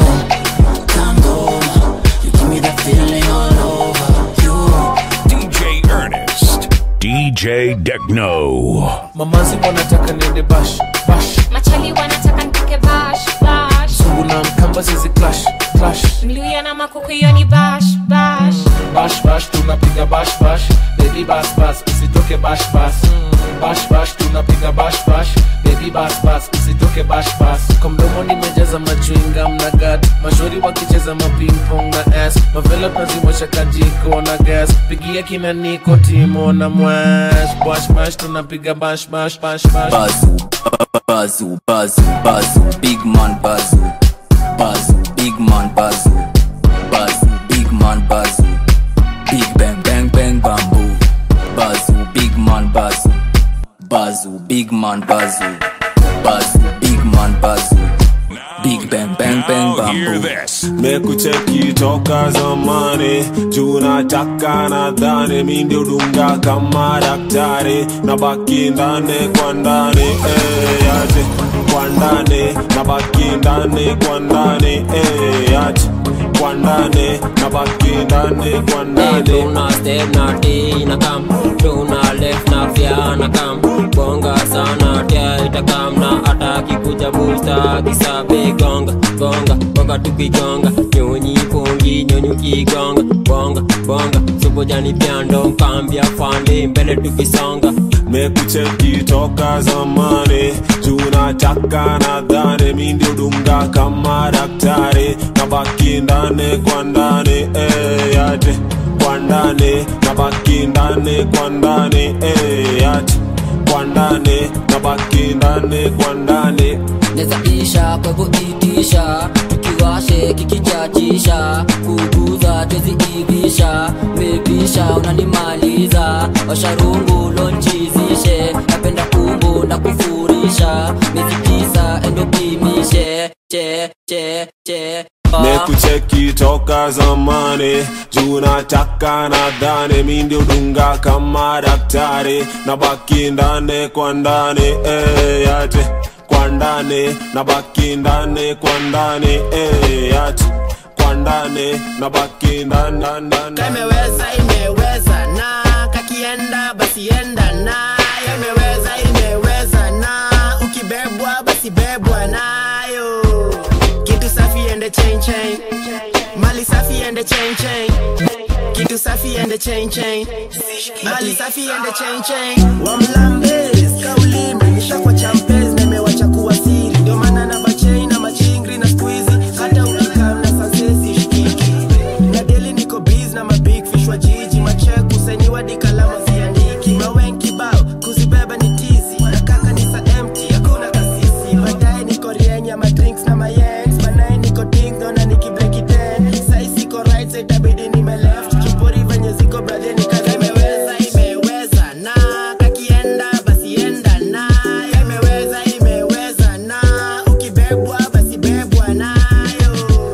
Oh. Come go, you give me that feeling all over. You. DJ Ernest. DJ Techno. mamazi wanataka niende bash bash machali wanataka nitoke bash bash zungu na mkamba zizi clash clash mluya na makuku hiyo ni bash bash bash bash tunapiga bash bash baby bas bas usitoke bash bas bash bash tunapiga bash bash baby bas bas usitoke bash bas kwa mdomo nimejaza machwinga mna gat mashori wakicheza mapingpong na s mavela tunazimosha kajiko na gas pigia kina niko timo na mwash bash bash tunapiga bash bash bash bash Bazu, bazu, bazu, bazu, big man bazu, bazu, big man bazu, bazu, big man bazu, big bang bang bang bamboo, bazu, big man bazu, bazu, big man bazu, bazu, big man bazu, big bang bang bang bamboo. mekucheki toka zamani juu nataka nadhani mi ndio dunga kama daktari na baki ndani kwa ndani eh, yate kwa ndani na baki ndani kwa ndani eh, yate kwa ndani na baki ndani kwa ndani tuna step na t na kam tuna left na fya na kam bonga sana tia itakam na ataki kuja busta kisabe gonga gonga gonga tukigonga nyonyi pongi nyonyi kigonga bonga bonga subojani pyando nkambia fande mbele tukisonga mekucheki toka zamani juu nataka nadhani mi ndio dunga kama daktari na baki ndani kwa ndani eh, yate kwa ndani na baki ndani kwa ndani eh, yate kwa ndani na baki ndani kwa ndani nezabisha kwa hivyo itisha tukiwashe kikichachisha kuguza tweziivisha mepisha unanimaliza washarungu lonchizishe napenda kumbu na kufurisha mezikisa endopimishe che che che mekucheki toka zamani juu nataka nadhani mi ndio dunga kama daktari na baki ndani kwa ndani eh, yate kwa ndani na baki ndani kwa ndani eh, yate kwa ndani na baki ndani ndani, ndani. kameweza imeweza na kakienda basi enda nayo imeweza imeweza na ukibebwa basi bebwa nayo kitu safi ende chain chain mali safi ende chain chain kitu safi ende chain chain mali safi ende chain chain wamlambes kauli imenisha kwa champes na imewacha kuwa siri ndio maana na machain na machingri na squeezy hata ukikam na sansesi shikiki na deli niko biz na mabig fish wa jiji machek kusainiwa dikalama ziandiki mawen kibao kuzibeba ni tizi na kaka ni sa empty hakuna kasisi baadaye niko rienya madrinks na mayens banaye niko ding dona nikibreki ten sai siko right side itabidi nime left chupori venye ziko brother nikaza imeweza imeweza na kakienda basi enda na imeweza imeweza na ukibebwa basi bebwa nayo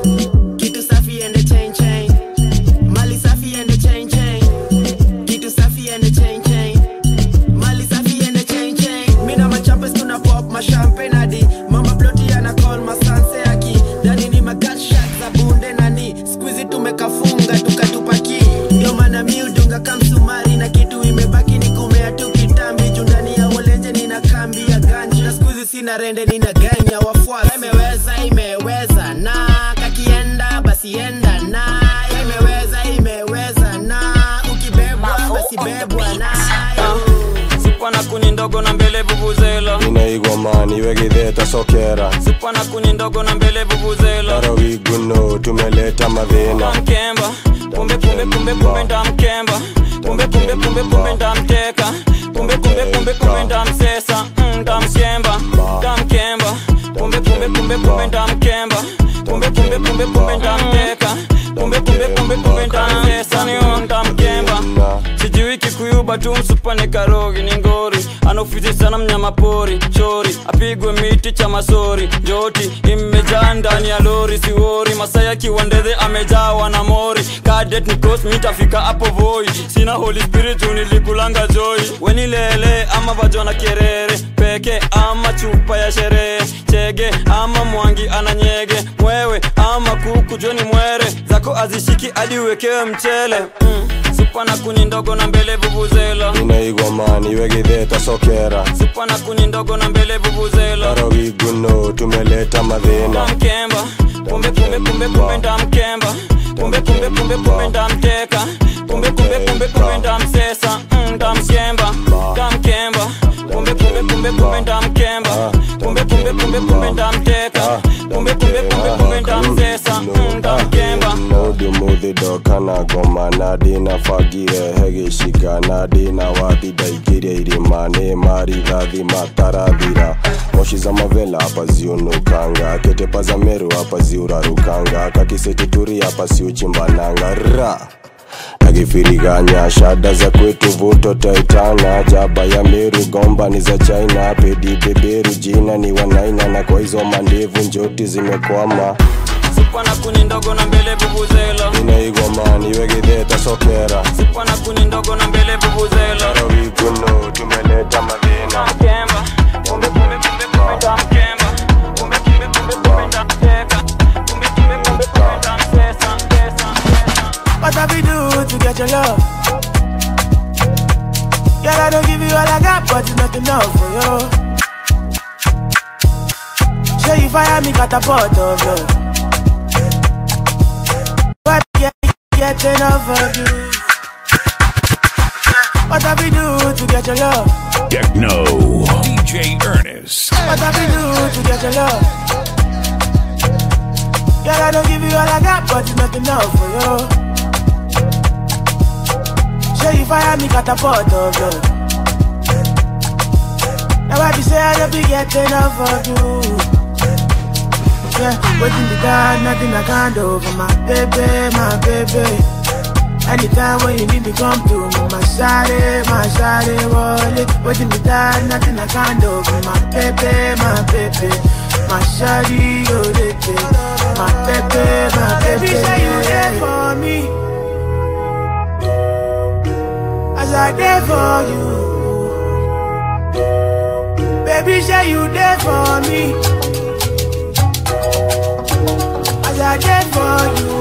kitu safi ende chain chain mali safi ende chain chain kitu safi ende chain chain mali safi ende chain chain mina machampes tuna pop mashampagne hadi mama ploti ana call masanse aki dani ni magatshak za bunde nani squeezy tumekafunga tukatupaki ndio maana mi udunga kamsumari na kitu imebaki ni kumea tu kitambi juu ndani ya wolenje nina kambi ya ganji na squeezy sina rende nina ganya wafuasi imeweza imeweza na kakienda basi enda na imeweza imeweza na ukibebwa basi bebwa nayo Sipwa na kuni ndogo na mbele vuvuzela inaigwa mani wegitheta sokera Sipwa na kuni ndogo na mbele vuvuzela tarawiguno tumeleta madhina Mkemba Kumbe kumbe kumbe kumbe ndamkemba Kumbe kumbe kumbe kumbe ndamteka Kumbe kumbe kumbe kumbe ndamsesa Mm, Ndamshemba Ndamkemba Kumbe kumbe kumbe kumbe ndamkemba Kumbe kumbe kumbe kumbe ndamteka Kumbe kumbe kumbe kumbe ndamsesa Niyo ndamkemba Sijui kikuyuba tu msupane karogi ni ngori anaofizi sana mnyama pori chori apigwe miti cha masori joti imejaa ndani ya lori siwori masaya kiwandedhe amejawa na mori kadet nikos mitafika hapo voi sina holy spirit nilikulanga joy wenilele ama vajona kerere peke ama chupa ya sherehe chege ama mwangi ananyege mwewe ama kuku joni mwere zako hazishiki hadi uwekewe mchele mm. supa na kuni ndogo na mbele vuvuzela inaigwa mani wegitheta sokera supa na kuni ndogo na mbele vuvuzela arogiguno tumeleta madhina mkemba kumbe kumbe kumbe kumbe ndamkemba kumbe kumbe kumbe kumbe ndamteka kumbe kumbe kumbe kumbe ndamsesa mm, ndamkemba ndamkemba kumbe kumbe kumbe kumbe ndamkemba kumbe kumbe kumbe kumbe ndamteka kumbe kumbe kumbe kumbe ndamsesa mm, ndamkemba nodumuthido kana ngoma na ndina bangire hegicika na ndina wathi ndaikirie irima nĩ marithathi matarathira moshi za mavela hapa ziunukanga ketepa za meru hapa ziurarukanga kakisitituri hapa siuchimbananga ra akifiriganya shada za kwetu vuto taitana jaba ya meru gomba ni za china pedi beberu jina ni wanaina na kwa hizo mandevu njoti zimekwama supa na kuni ndogo na mbele vuvuzela inaigwa mani wegitheta sokera supa na kuni ndogo na mbele vuvuzela rawiguno tumeleta madhina mkemba kumbe kumbe kumbe kumbe ndamkemba kumbe kumbe kumbe kumbe ndamteka kumbe kumbe kumbe kumbe ndamsesa pesa What have we do to get your love? Girl, I don't give you all I got, but it's not enough for you. Say you fire me, catapult of you. But get, get enough of you. What have we do to get your love? Techno. DJ Ernest. What have we do to get your love? Girl, I don't give you all I got, but it's not enough for you. Say you fire me, catapult of you. Now I be say I don't be getting enough of you. Yeah, waiting the God, nothing I can't do for my baby, my baby. Anytime when you need me, come to me, my shawty, my shawty, wallet. Waiting the God, nothing I can't do for my baby, my baby. My shawty, oh, baby. My baby, my baby. Baby, say you there for me. As I there for you. Baby, say you there for me. As I there for you.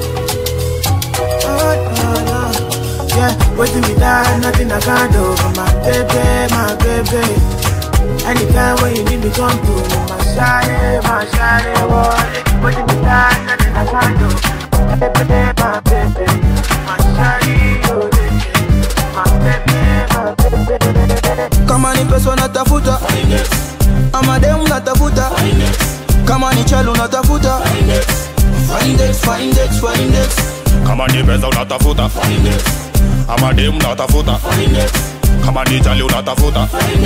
Oh, no, no. Yeah, waiting me down, nothing I can't do for my baby, my baby. Anytime when you need me, come to me, my shawty, my shawty, boy. Waiting me down, nothing I can't do. My baby, my baby, my shawty, oh, baby. My baby, my baby. kama ni pesa unatafuta ama demu unatafuta kama ni chelu unatafuta Find it, find it, find it. kama ni pesa unatafuta ama dem unatafuta kama ni jali unatafuta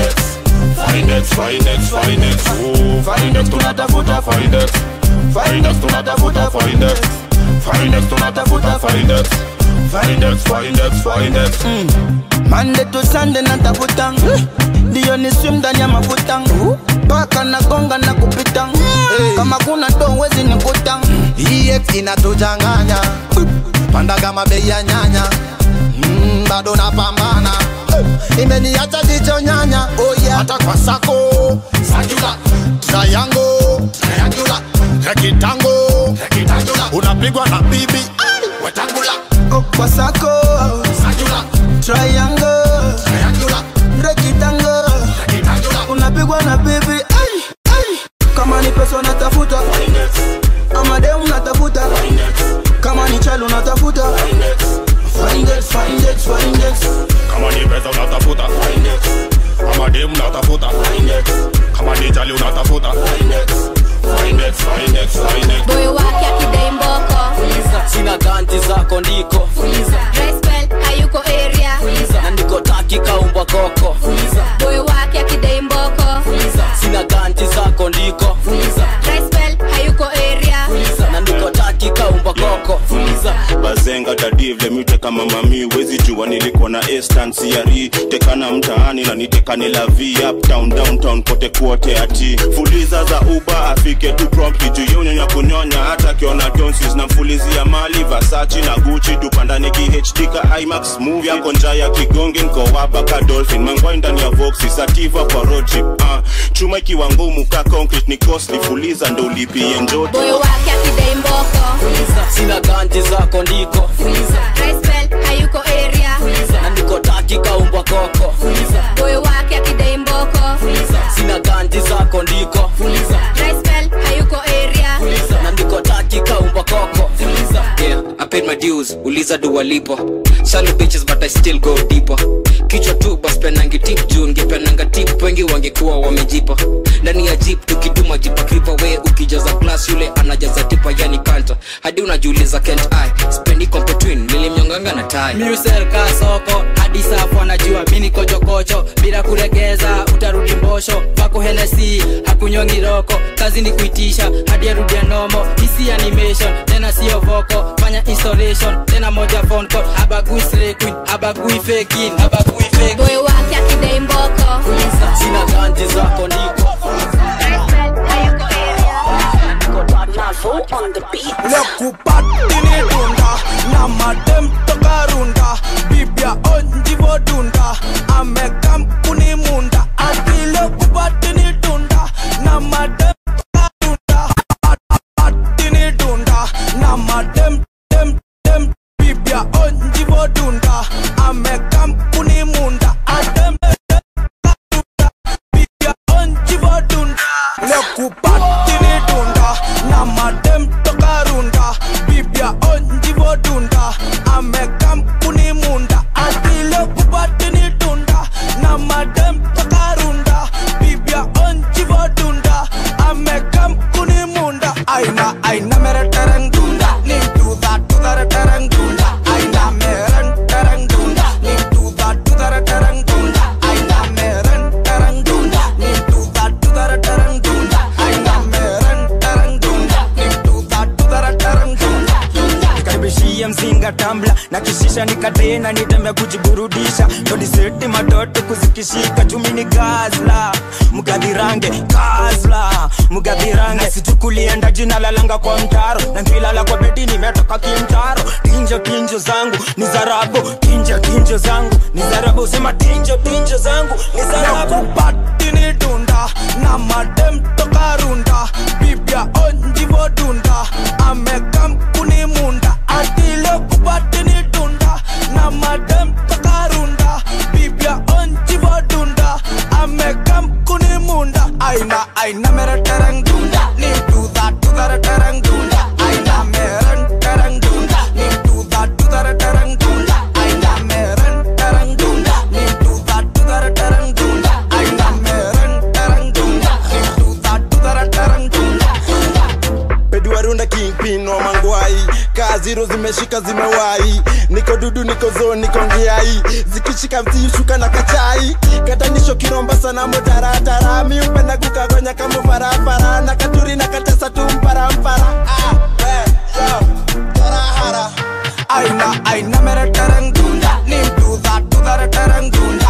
Finex, Finex, Finex, oh, Finex tunatafuta Finex Finex tunatafuta Finex Finex tunatafuta Finex Finex, Finex, Finex Monday to Sunday natafuta ndio ni swim ndani ya mafuta paka na gonga na kupita kama kuna do wezi nikuta EX inatuchanganya panda kama bei ya nyanya mm, bado napambana imeniacha jicho nyanya oh yeah. hata kwa sako sajula triangle triangula rekitango rekitangula unapigwa na bibi wetangula oh, kwa sako sajula triangle triangula rekitango rekitangula unapigwa na bibi ay, ay. kama ni pesa unatafuta ama demu unatafuta kama ni chelu unatafuta Find it, find it, find it. kama ni pesa unatafuta ama dem unatafuta kama ni jali unatafuta Finex, Finex, Finex. boy wake akidai mboko sina ganti zako ndiko Respel hayuko area na ndiko taki kaumbwa koko boy wake akidai mboko sina ganti zako ndiko Respel hayuko area na ndiko taki kaumbwa koko bazenga tadivle mite kama mami wezi jua nilikuwa na estansiari tekana mtaani na nitekane la v uptown downtown kote kuote ati fuliza za uba afike tu prompt juu yonyonya kunyonya hata akiona donsis na mfulizia mali vasachi na guchi dupandani kihd ka imax move yako nja ya kigonge nkowaba ka dolphin mangwai ndani ya voxi sativa kwa road trip uh, chuma ikiwa ngumu ka concrete ni costly fuliza ndo ulipie njoto boy wake akidai mboko sina ganji zako ndiko Rice hayuko area na niko taki kaumbwa koko boy wake akidai mboko sina ganji zako ndiko Rice hayuko area na niko taki kaumbwa koko yeah, I paid my dues, uliza do walipo Shallow bitches but I still go deeper kichwa tu bas penangi tip juu ngepenanga tip wengi wangekuwa wamejipa ndani ya jeep tukiduma jipa kripa we ukijaza glass yule anajaza tipa yani kanta hadi unajiuliza kent i spendi competwin nilimnyonganga na tai Musel ka soko hadi safu anajua mini kochokocho bila kuregeza utarudi mbosho pako henesi hakunyongi roko kazi ni kuitisha hadi arudi nomo hisi animation tena sio voko fanya installation tena moja phone call abagui slay queen abagui faking abagui fake boy wake akidai mboko sina ganji zako ndiko lekupatini dunda na madem toka runda bibia onjivo dunda amekam kuni munda ati lekupatini dunda na madem toka runda patini dunda na madem dem dem bibia onjivo dunda amekam kuni munda adem bibia onjivo dunda lekupatini dunda na madem toka runda bibia onjivo dunda amekam kuni munda atile kupatini dunda na madem toka runda bibia onjivo dunda amekam kuni munda aina aina mere tereng dunda ni do that do that tereng dunda aina mere tereng dunda ni do that do that tereng dunda aina mere tereng dunda ni do that do that tereng dunda aina mere tereng dunda ni do that do that tereng dunda nikaribishia mzinga tambla na kishisha nikatena nitembe kujiburudisha todiseti matoto kuzikishika chumi ni gazla mgadhirange gazla mgadhirange sichukulienda jina lalanga kwa mtaro na ngilala kwa bedi nimetoka kimtaro tinjo tinjo zangu ni zarabu tinjo tinjo zangu ni zarabu sema tinjo tinjo zangu ni zarabu patini dunda na madem toka runda bibia onjivo dunda amekam kuni munda atile kupatini dunda na madem toka runda bibia onjivo dunda amekam kuni munda aina aina mere tereng dunda ni do that do that tereng dunda aina mere tereng dunda ni do that do that tereng dunda aina mere tereng dunda ni do that do that tereng dunda aina mere tereng dunda ni do that do that tereng dunda peduarunda kingpin wa mangwai kaziro zimeshika zimewai niko dudu niko zo niko ngiai zikishika msishuka na kachai katanisho kiromba sana motaratara mi upenda kukagonya kama farafara na katuri na katesa tu mparampara ah, eh, yo, tarahara aina aina mere tereng dunda ni do that do that tereng dunda